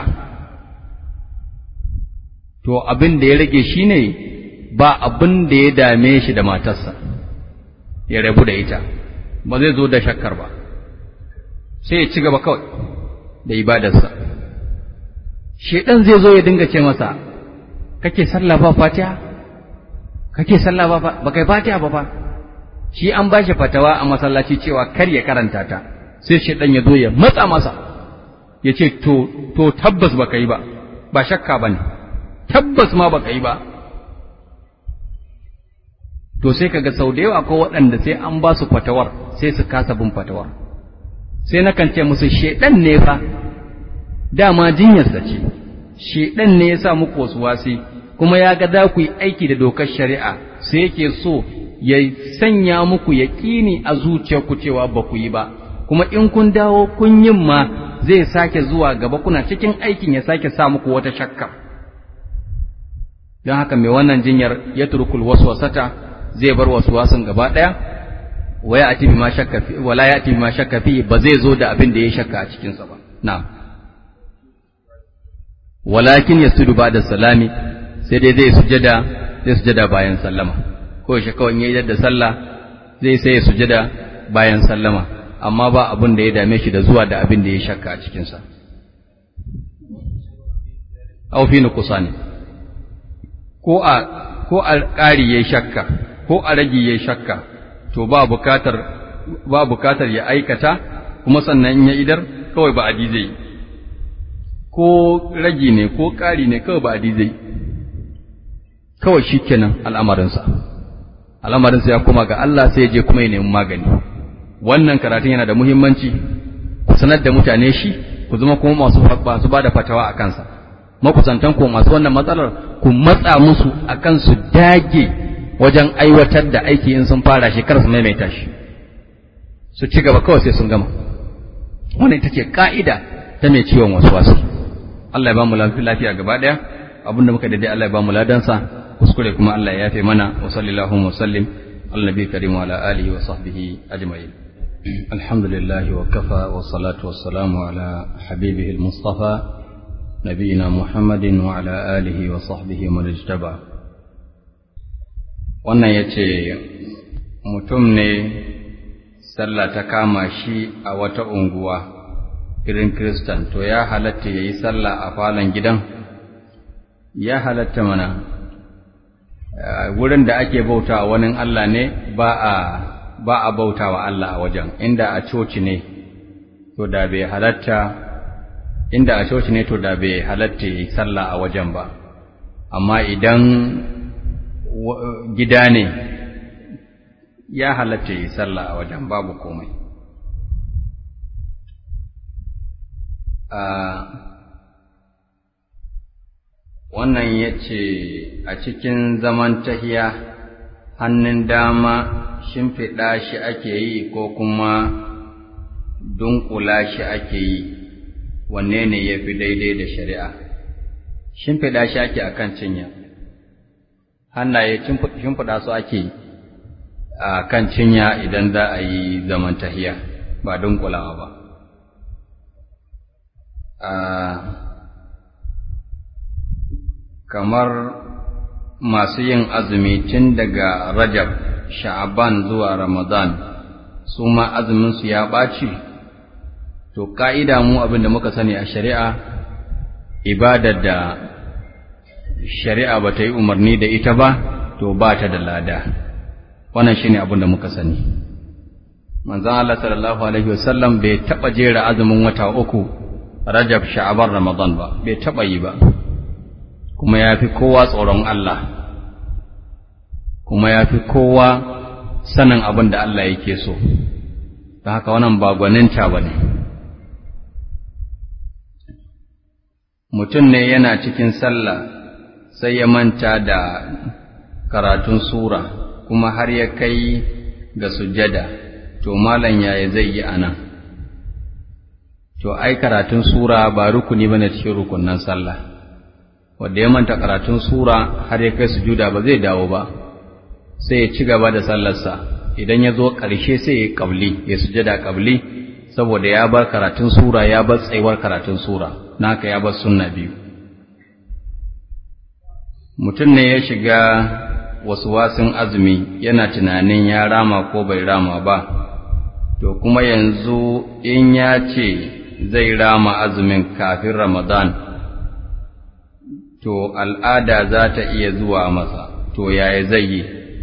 to abin da ya rage shine ba abin da ya dame shi da matarsa ya rabu da ita ba zai zo da shakkar ba sai ya ci gaba kawai da ibadarsa shedan zai zo ya dinga ce masa kake sallah ba fatiha kake sallah ba ba kai fatiha ba fa shi an bashi fatawa a masallaci cewa kar ya karanta ta sai shedan ya zo ya matsa masa ya ce to to tabbas ba kai ba ba shakka ba ne tabbas ma ba kai ba to sai kaga sau da yawa ko waɗanda sai an ba su fatawar sai su kasa bin fatawar sai nakan ce musu shedan ne fa dama jinyarsa ce shedan ne ya sa muku wasu wasi kuma ya ga za ku yi aiki da dokar shari'a sai yake so ya sanya muku yaƙini a zuciyarku cewa ba ku yi ba kuma in kun dawo kun yin ma zai sake zuwa gaba kuna cikin aikin ya sake sa muku wata shakka don haka mai wannan jinyar ya turkul waswasata zai bar waswasin gaba ɗaya waya ati ma shakka fi wala ya ati ma shakka fi ba zai zo da abin da ya shakka a cikin sa ba na'am walakin yasudu ba'da salami sai dai zai sujada zai sujada bayan sallama ko shi kawai yayi da sallah zai sai ya sujada bayan sallama amma ba abin da ya dame shi da zuwa da abin da ya shakka a cikin sa aw fi nuqsani ko a ko a ƙari yayi shakka ko a rage yayi shakka to ba bukatar ba bukatar ya aikata kuma sannan in ya idar kawai ba adi zai ko ragi ne ko ƙari ne kawai ba adi zai kawai shikenan al'amarinsa al'amarinsa ya koma ga Allah sai ya je kuma ya nemi magani wannan karatun yana da muhimmanci ku sanar da mutane shi ku zama kuma masu masu bada fatawa a kansa makusantan ku masu wannan matsalar ku matsa musu akan su dage wajen aiwatar da aiki in sun fara shi kar su maimaita shi su ci gaba kawai sai sun gama wannan ita ce ka'ida ta mai ciwon wasu Allah ya ba mu lafiya gaba daya abinda muka daidai Allah ya ba mu ladansa kuskure kuma Allah ya yafe mana wa sallallahu wa sallim ala nabi karim wa ala alihi wa sahbihi ajma'in alhamdulillah wa kafa wa salatu wa salamu ala habibihi al-mustafa nabiyina muhammadin wa ala alihi wa sahbihi man ijtaba wannan yace mutum ne sallah ta kama shi a wata unguwa irin kristan to ya halatta yayi sallah a falon gidan ya halatta mana wurin da ake bauta wani Allah ne ba a ba a bauta wa Allah a wajen inda a coci ne to da bai halatta inda a coci ne to da bai halatta yi sallah a wajen ba amma idan gida ne ya halatta yi sallah a wajen babu komai wannan ya ce a cikin zaman tahiya hannun dama shimfiɗa shi ake yi ko kuma dunkula shi ake yi wanne ne ya fi daidai da shari'a shimfiɗa shi ake a kan cinya hannaye shimfiɗa su ake a kan cinya idan za a yi zaman tahiya ba dunkulawa ba kamar masu yin azumi tun daga rajab sha'aban zuwa ramadan su ma azuminsu ya ɓaci to ƙa'ida mu abin da muka sani a shari'a ibadar da shari'a ba ta yi umarni da ita ba to ba ta da lada wannan shi ne abin da muka sani manzan Allah sallallahu alaihi wasallam bai taɓa jera azumin wata uku rajab sha'aban ramadan ba bai taɓa yi ba kuma ya fi kowa tsoron Allah kuma ya fi kowa sanin abin da Allah yake so ta haka wannan ba gwaninta ba ne mutum ne yana cikin sallah sai ya manta da karatun sura kuma har ya kai ga sujada to malam yaya zai yi anan to ai karatun sura ba rukuni bane cikin rukunnan sallah wanda ya manta karatun sura har ya kai sujuda ba zai dawo ba sai ya ci gaba da sallarsa idan ya zo ƙarshe sai ya kabli ya sujada kabli saboda ya bar karatun sura ya bar tsayuwar karatun sura naka ya bar sunna biyu mutum ne ya shiga wasu wasin azumi yana tunanin ya rama ko bai rama ba to kuma yanzu in ya ce zai rama azumin kafin ramadan to al'ada za ta iya zuwa masa to yaya zai yi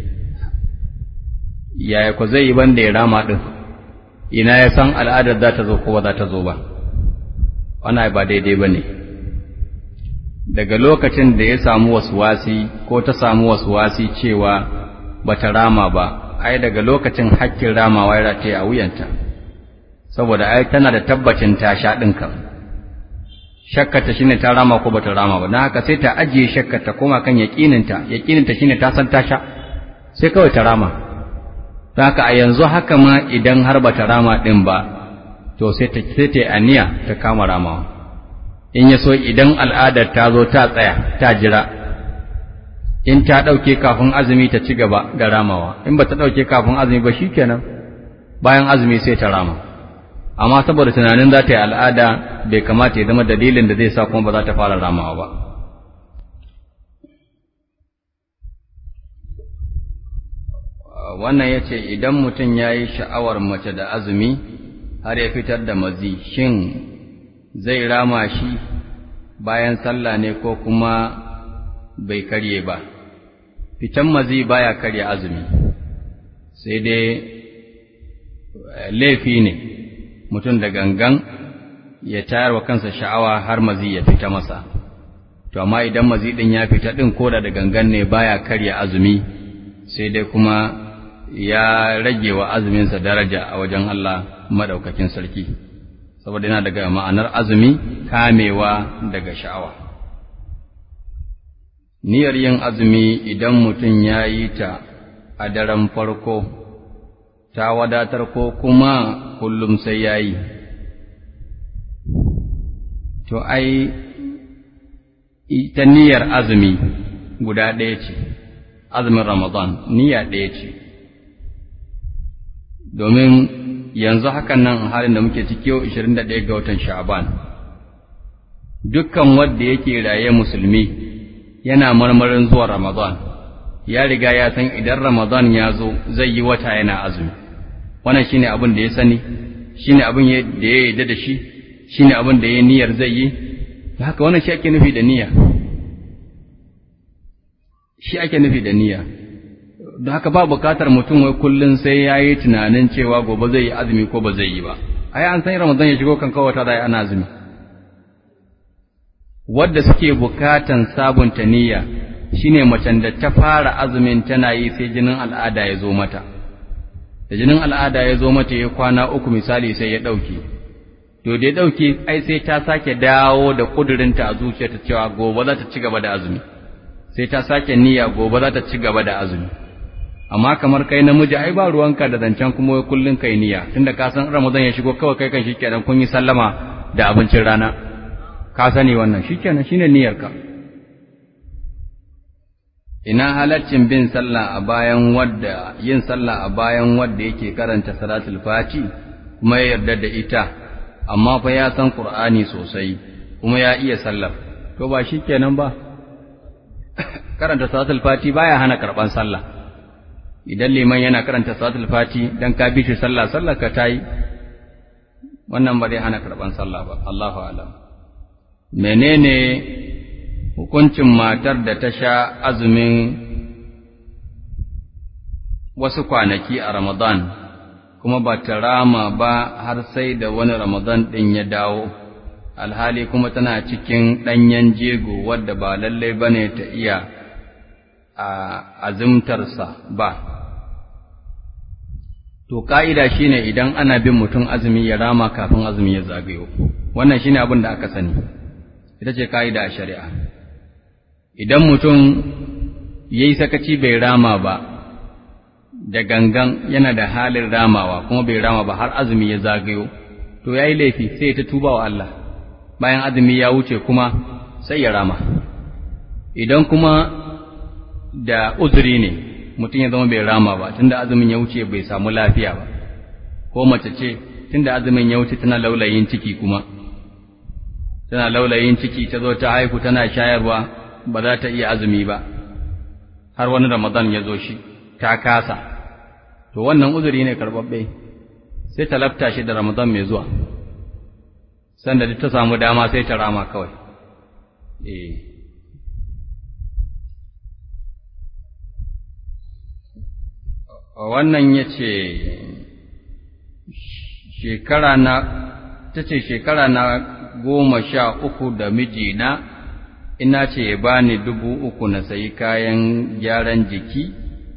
yaya ku zai yi banda ya rama ɗin ina ya san al'adar za ta zo ko ba za ta zo ba wannan ba daidai ba ne daga lokacin da ya samu wasi ko ta samu wasi cewa ba ta rama ba ai daga lokacin hakkin ramawa ya rataye a wuyanta saboda ai tana da tabbacin ta sha ɗin kan shakkata shine ta rama ko bata rama ba don haka sai ta ajiye shakkata koma kan yaƙininta yaƙininta shine ta san ta sha sai kawai ta rama don haka a yanzu haka ma idan har bata rama ɗin ba to sai ta sai ta aniya ta kama ramawa in ya so idan al'adar ta zo ta tsaya ta jira in ta ɗauke kafin azumi ta ci gaba da ramawa in ba ta ɗauke kafin azumi ba shikenan bayan azumi sai ta rama amma saboda tunanin za ta yi al'ada bai kamata ya zama dalilin da zai sa kuma ba za ta fara ramawa ba wannan ya ce idan mutum ya yi sha'awar mace da azumi har ya fitar da mazi shin zai rama shi bayan sallah ne ko kuma bai karye ba fitan mazi baya karya azumi sai dai laifi ne mutum da gangan ya tayar wa kansa sha'awa har mazi ya fita masa to amma idan mazi din ya fita din koda da gangan ne baya karya azumi sai dai kuma ya rage wa azuminsa daraja a wajen Allah madaukakin sarki saboda yana daga ma'anar azumi kamewa daga sha'awa niyyar yin azumi idan mutum ya yi ta a daren farko ta wadatar ko kuma kullum sai ya yi to ai ita niyyar azumi guda ɗaya ce azumin ramadan niyya ɗaya ce domin yanzu hakan nan halin da muke ciki yau 21 ga watan sha'ban dukkan wanda yake raye musulmi yana marmarin zuwa ramadan ya riga ya san idan ramadan ya zo zai yi wata yana azumi wannan shine abin da ya sani shine abin da ya yarda da shi shine abin da ya niyyar zai yi haka wannan shi ake nufi da niyya shi ake nufi da niyya don haka ba bukatar mutum wai kullum sai ya yi tunanin cewa gobe zai yi azumi ko ba zai yi ba ai an san ramadan ya shigo kan kawata da ana azumi wadda suke bukatan sabunta niyya shine macen da ta fara azumin tana yi sai jinin al'ada ya zo mata da jinin al'ada ya zo mata ya kwana uku misali sai ya ɗauke to da ya ɗauke ai sai ta sake dawo da ƙudurinta a zuciyarta cewa gobe za ta ci gaba da azumi sai ta sake niyya gobe za ta ci gaba da azumi amma kamar kai namiji ai ba ruwanka da zancen kuma kullun kai niyya tunda ka san Ramadan ya shigo kawai kai kan shikenan kun yi sallama da abincin rana ka sani wannan shikenan shine niyyarka ina halaccin bin sallah a bayan wadda yin sallah a bayan wadda yake karanta salatul fati kuma ya yarda da ita amma fa ya san qur'ani sosai kuma ya iya sallar to ba shikenan ba karanta salatul fati baya hana karban sallah idan liman yana karanta salatul fati dan ka bi shi sallah sallar ka tayi wannan ba zai hana karban sallah ba Allahu a'lam menene hukuncin matar da ta sha azumin wasu kwanaki a Ramadan kuma ba ta rama ba har sai da wani Ramadan ɗin ya dawo alhali kuma tana cikin ɗanyen jego wadda ba lallai ba ne ta iya a azumtarsa ba to ka'ida shine idan ana bin mutum azumi ya rama kafin azumi ya zagayo wannan shine abin da aka sani ita ce ka'ida a shari'a idan mutum ya yi sakaci bai rama ba da gangan yana da halin ramawa kuma bai rama ba har azumi ya zagayo to ya yi laifi sai ta tuba wa Allah bayan azumi ya wuce kuma sai ya rama idan kuma da uzuri ne mutum ya zama bai rama ba tunda azumin ya wuce bai samu lafiya ba ko mace ce tunda azumin ya wuce tana laulayin ciki kuma tana laulayin ciki ta zo ta haihu tana shayarwa ba za ta iya azumi ba har wani ramadan ya zo shi ta kasa to wannan uzuri ne karɓaɓɓe sai ta lafta shi da ramadan mai zuwa sanda duk ta samu dama sai ta rama kawai eh wannan ya ce shekara na ta ce shekara na goma sha uku da mijina ina ce ya bani dubu uku na sayi kayan gyaran jiki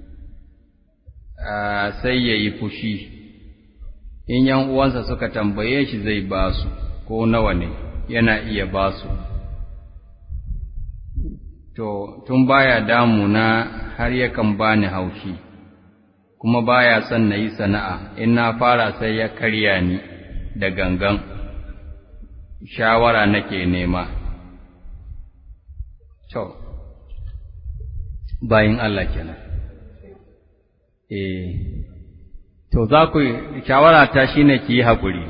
sai ya yi fushi in yan uwansa suka tambaye shi zai ba su ko nawa ne yana iya ba su to tun baya damuna har yakan bani haushi kuma baya son na yi sana'a in na fara sai ya karya ni da gangan shawara nake nema to bayin Allah kenan eh to za ku shawara ta shine ki yi hakuri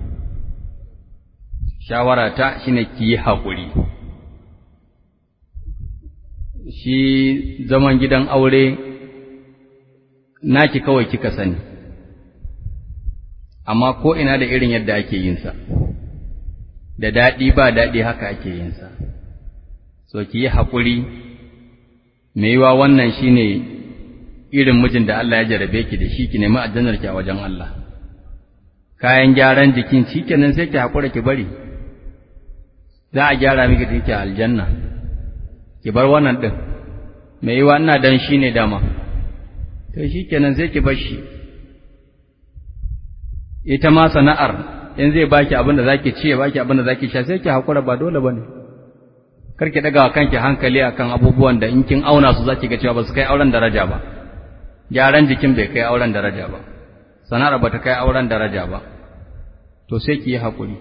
shawara ta shine ki yi hakuri shi zaman gidan aure naki kawai kika sani amma ko ina da irin yadda ake yin sa da daɗi ba daɗi haka ake yin sa so ki yi haƙuri me yiwa wannan shine irin mijin da Allah ya jarabe ki da shi ki nemi aljannar ki a wajen Allah kayan gyaran jikin shikenan sai ki haƙura ki bari za a gyara miki da kike aljanna ki bar wannan din me yiwa ina dan shine dama to shikenan sai ki bar shi ita ma sana'ar in zai baki abin da zaki ci ya baki abin da zaki sha sai ki haƙura ba dole bane kar ki daga kanki hankali akan abubuwan da in kin auna su zaki ga cewa ba su kai auren daraja ba gyaran jikin bai kai auren daraja ba sana'ar ba ta kai auren daraja ba to sai ki yi haƙuri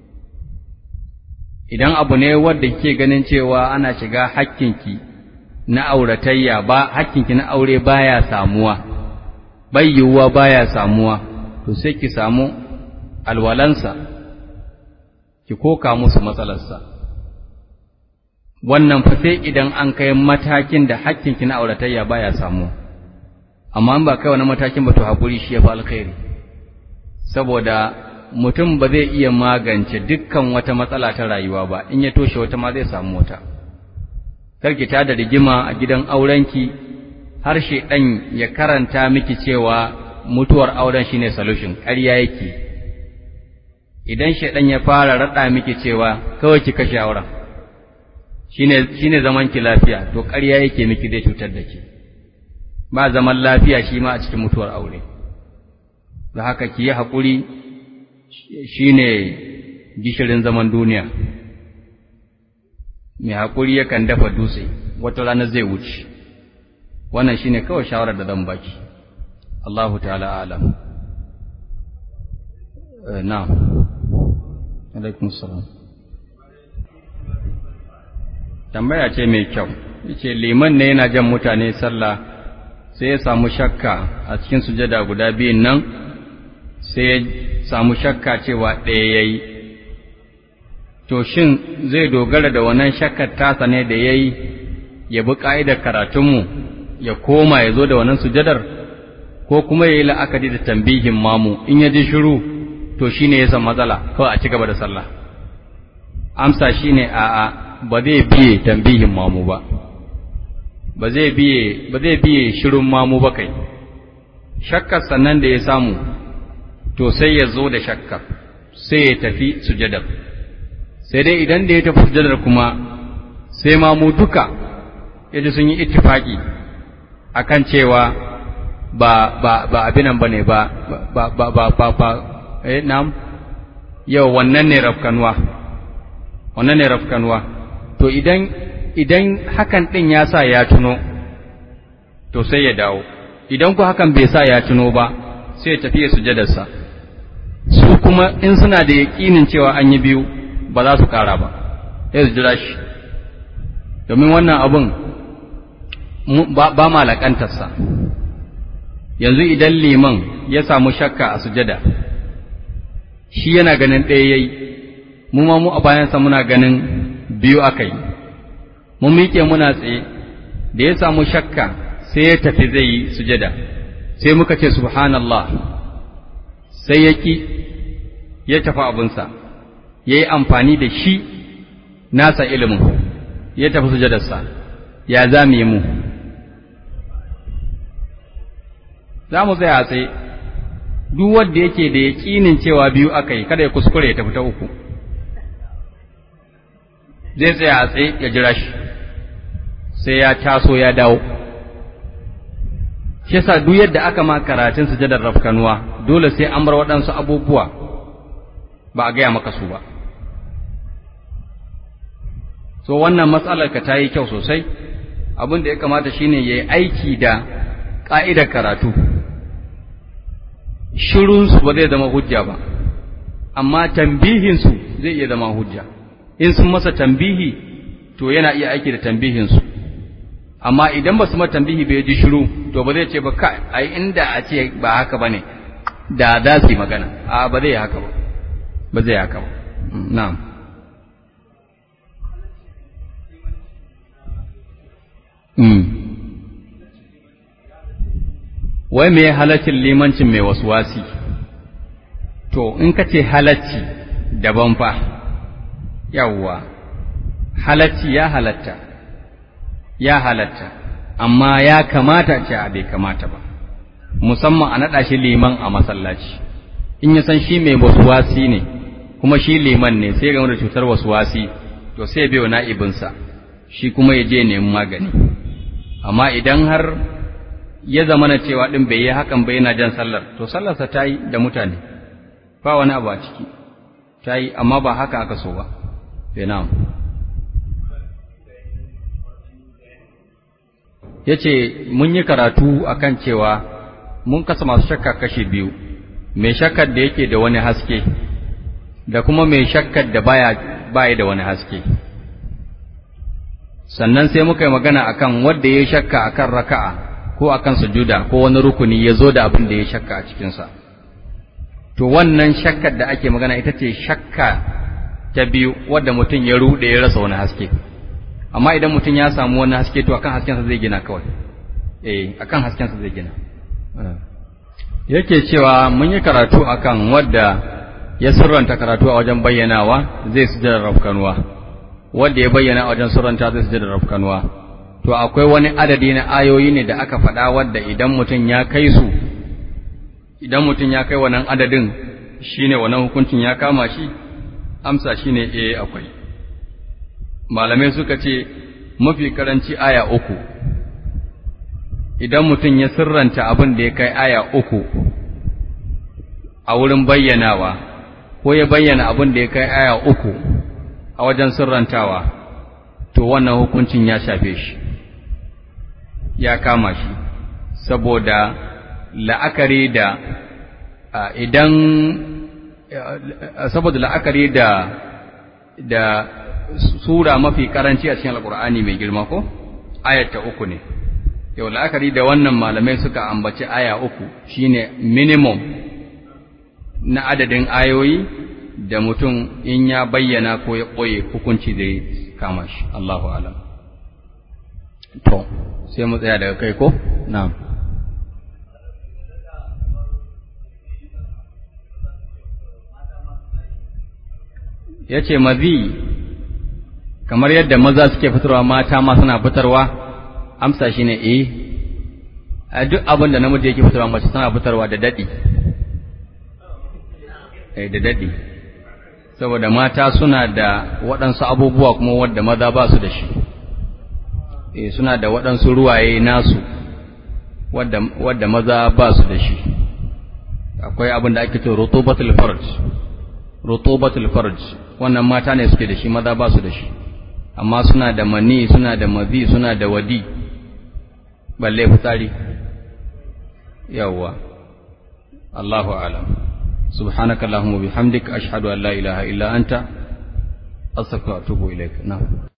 idan abu ne wanda kike ganin cewa ana shiga hakkinki na auratayya ba hakkinki na aure baya samuwa bai yiwuwa baya samuwa to sai ki samu alwalansa ki koka musu matsalarsa wannan fa sai idan an kai matakin da hakkinki na auratayya baya samuwa amma in ba kai wani matakin ba to hakuri shi ya fi alkhairi saboda mutum ba zai iya magance dukkan wata matsala ta rayuwa ba in ya toshe wata ma zai samu wata karki ta da rigima a gidan aurenki har ɗan ya karanta miki cewa mutuwar auren shine solution ƙarya yake idan ɗan ya fara raɗa miki cewa kawai ki kashe auren shine shine zaman ki lafiya to ƙarya yake miki zai cutar da ki ba zaman lafiya shi ma a cikin mutuwar aure da haka ki yi haƙuri shine gishirin zaman duniya mai haƙuri yakan dafa dutse wata rana zai wuce wannan shine kawai shawarar da zan baki Allahu ta'ala alam na'am alaikum salam tambaya ce mai kyau yace liman ne yana jan mutane sallah sai ya samu shakka a cikin sujada guda biyun nan sai ya samu shakka cewa ɗaya yayi to shin zai dogara da wannan shakkar tasa ne da yayi ya bi ka'idar karatunmu ya koma ya zo da wannan sujadar ko kuma ya yi la'akari da tambihin mamu in ya ji shiru to shi ne ya san matsala kawai a ci gaba da sallah amsa shi ne a'a ba zai biye tambihin mamu ba ba zai biye ba zai biye shirun mamu ba kai shakkar sannan da ya samu to sai ya zo da shakkar sai ya tafi sujadar sai dai idan da ya tafi sujadar kuma sai mamu duka yaji sun yi ittifaki akan cewa ba ba ba abinan bane ba ba ba ba ba ba eh nam yau wannan ne rafkanwa wannan ne rafkanwa to idan idan hakan din ya sa ya tuno to sai ya dawo idan ku hakan bai sa ya tuno ba sai ya tafi sujadarsa su kuma in suna da yaƙinin cewa an yi biyu ba za su ƙara ba sai su jira shi domin wannan abun ba ma laƙantarsa yanzu idan liman ya samu shakka a sujada shi yana ganin ɗaya yayi mu ma mu a bayansa muna ganin biyu aka yi mu miƙe muna tsaye da ya samu shakka sai ya tafi zai yi sujada sai muka ce subhanallah sai ya ƙi ya tafi abinsa ya yi amfani da shi nasa ilimin ya tafi sujadarsa ya za mu yi mu za mu tsaya tsaye duk wanda yake da yaƙinin cewa biyu aka yi kada ya kuskure ya tafi ta uku zai tsaya a tsaye ya jira shi sai ya taso ya dawo shi yasa duk yadda aka ma karatun sujadar rafkanuwa dole sai an bar waɗansu abubuwa ba a gaya maka su ba so wannan matsalar ka ta yi kyau sosai abin da ya kamata shine ya yi aiki da ƙa'idar karatu shirunsu ba zai zama hujja ba amma tambihinsu zai iya zama hujja in sun masa tambihi to yana iya aiki da tambihinsu amma idan ba su mata tambihi bai ji shiru to ba zai ce ba kai ai inda a ce ba haka bane da za su yi magana a ba zai haka ba ba zai haka ba na'am mm wai me halaccin limancin mai wasi to in ka ce halacci daban fa yawwa halacci ya halatta ya halatta amma ya kamata ce a bai kamata ba musamman a naɗa shi liman a masallaci in ya san shi mai wasuwasi ne kuma shi liman ne sai game da cutar wasuwasi to sai bai wa na'ibinsa shi kuma ya je nemi magani amma idan har ya zama na cewa ɗin bai yi hakan bai yana jan sallar to sallarsa ta yi da mutane ba wani abu a ciki ta yi amma ba haka aka so ba na'am ya ce mun yi karatu akan cewa mun kasa masu shakka kashe biyu mai shakkar da yake da wani haske da kuma mai shakkar da baya baya da wani haske sannan sai muka yi magana akan wanda ya shakka akan raka'a ko akan sujuda ko wani rukuni ya zo da abin da ya shakka a cikinsa to wannan shakkar da ake magana ita ce shakka ta biyu wadda mutum ya ruɗe ya rasa wani haske amma idan mutum ya samu wani haske to akan haskensa zai gina kawai eh akan haskensa zai gina yake cewa mun yi karatu akan wadda ya sirranta karatu a wajen bayyanawa zai sujada rafkanuwa wadda ya bayyana a wajen sirranta zai sujada rafkanuwa to akwai wani adadi na ayoyi ne da aka faɗa wadda idan mutum ya kai su idan mutum ya kai wannan adadin shine wannan hukuncin ya kama shi amsa shine eh akwai malamai suka ce mafi karanci aya uku idan mutum ya sirranta abin da ya kai aya uku a wurin bayyanawa ko ya bayyana abin da ya kai aya uku a wajen sirrantawa to wannan hukuncin ya shafe shi ya kama shi saboda la'akari da idan saboda la'akari da da sura mafi karanci a cikin alkur'ani mai girma ko ayata uku ne yau la'akari da wannan malamai suka ambaci aya uku shine minimum na adadin ayoyi da mutum in ya bayyana ko ya ɓoye hukunci zai kama shi Allahu alam to sai mu tsaya daga kai ko na'am yace mazi kamar yadda maza suke fitarwa mata ma suna fitarwa amsa shine eh a duk abin da namiji yake fitarwa mace tana fitarwa da dadi eh da dadi saboda mata suna da waɗansu abubuwa kuma wadda maza ba su da shi eh suna da waɗansu ruwaye nasu wadda wadda maza ba su da shi akwai abin da ake cewa rutubatul farj rutubatul farj wannan mata ne suke da shi maza ba su da shi amma suna da mani suna da mazi suna da wadi balle fitsari yawwa Allahu a'lam subhanakallahumma bihamdika ashhadu an la ilaha illa anta astaghfiruka wa atubu ilaik na'am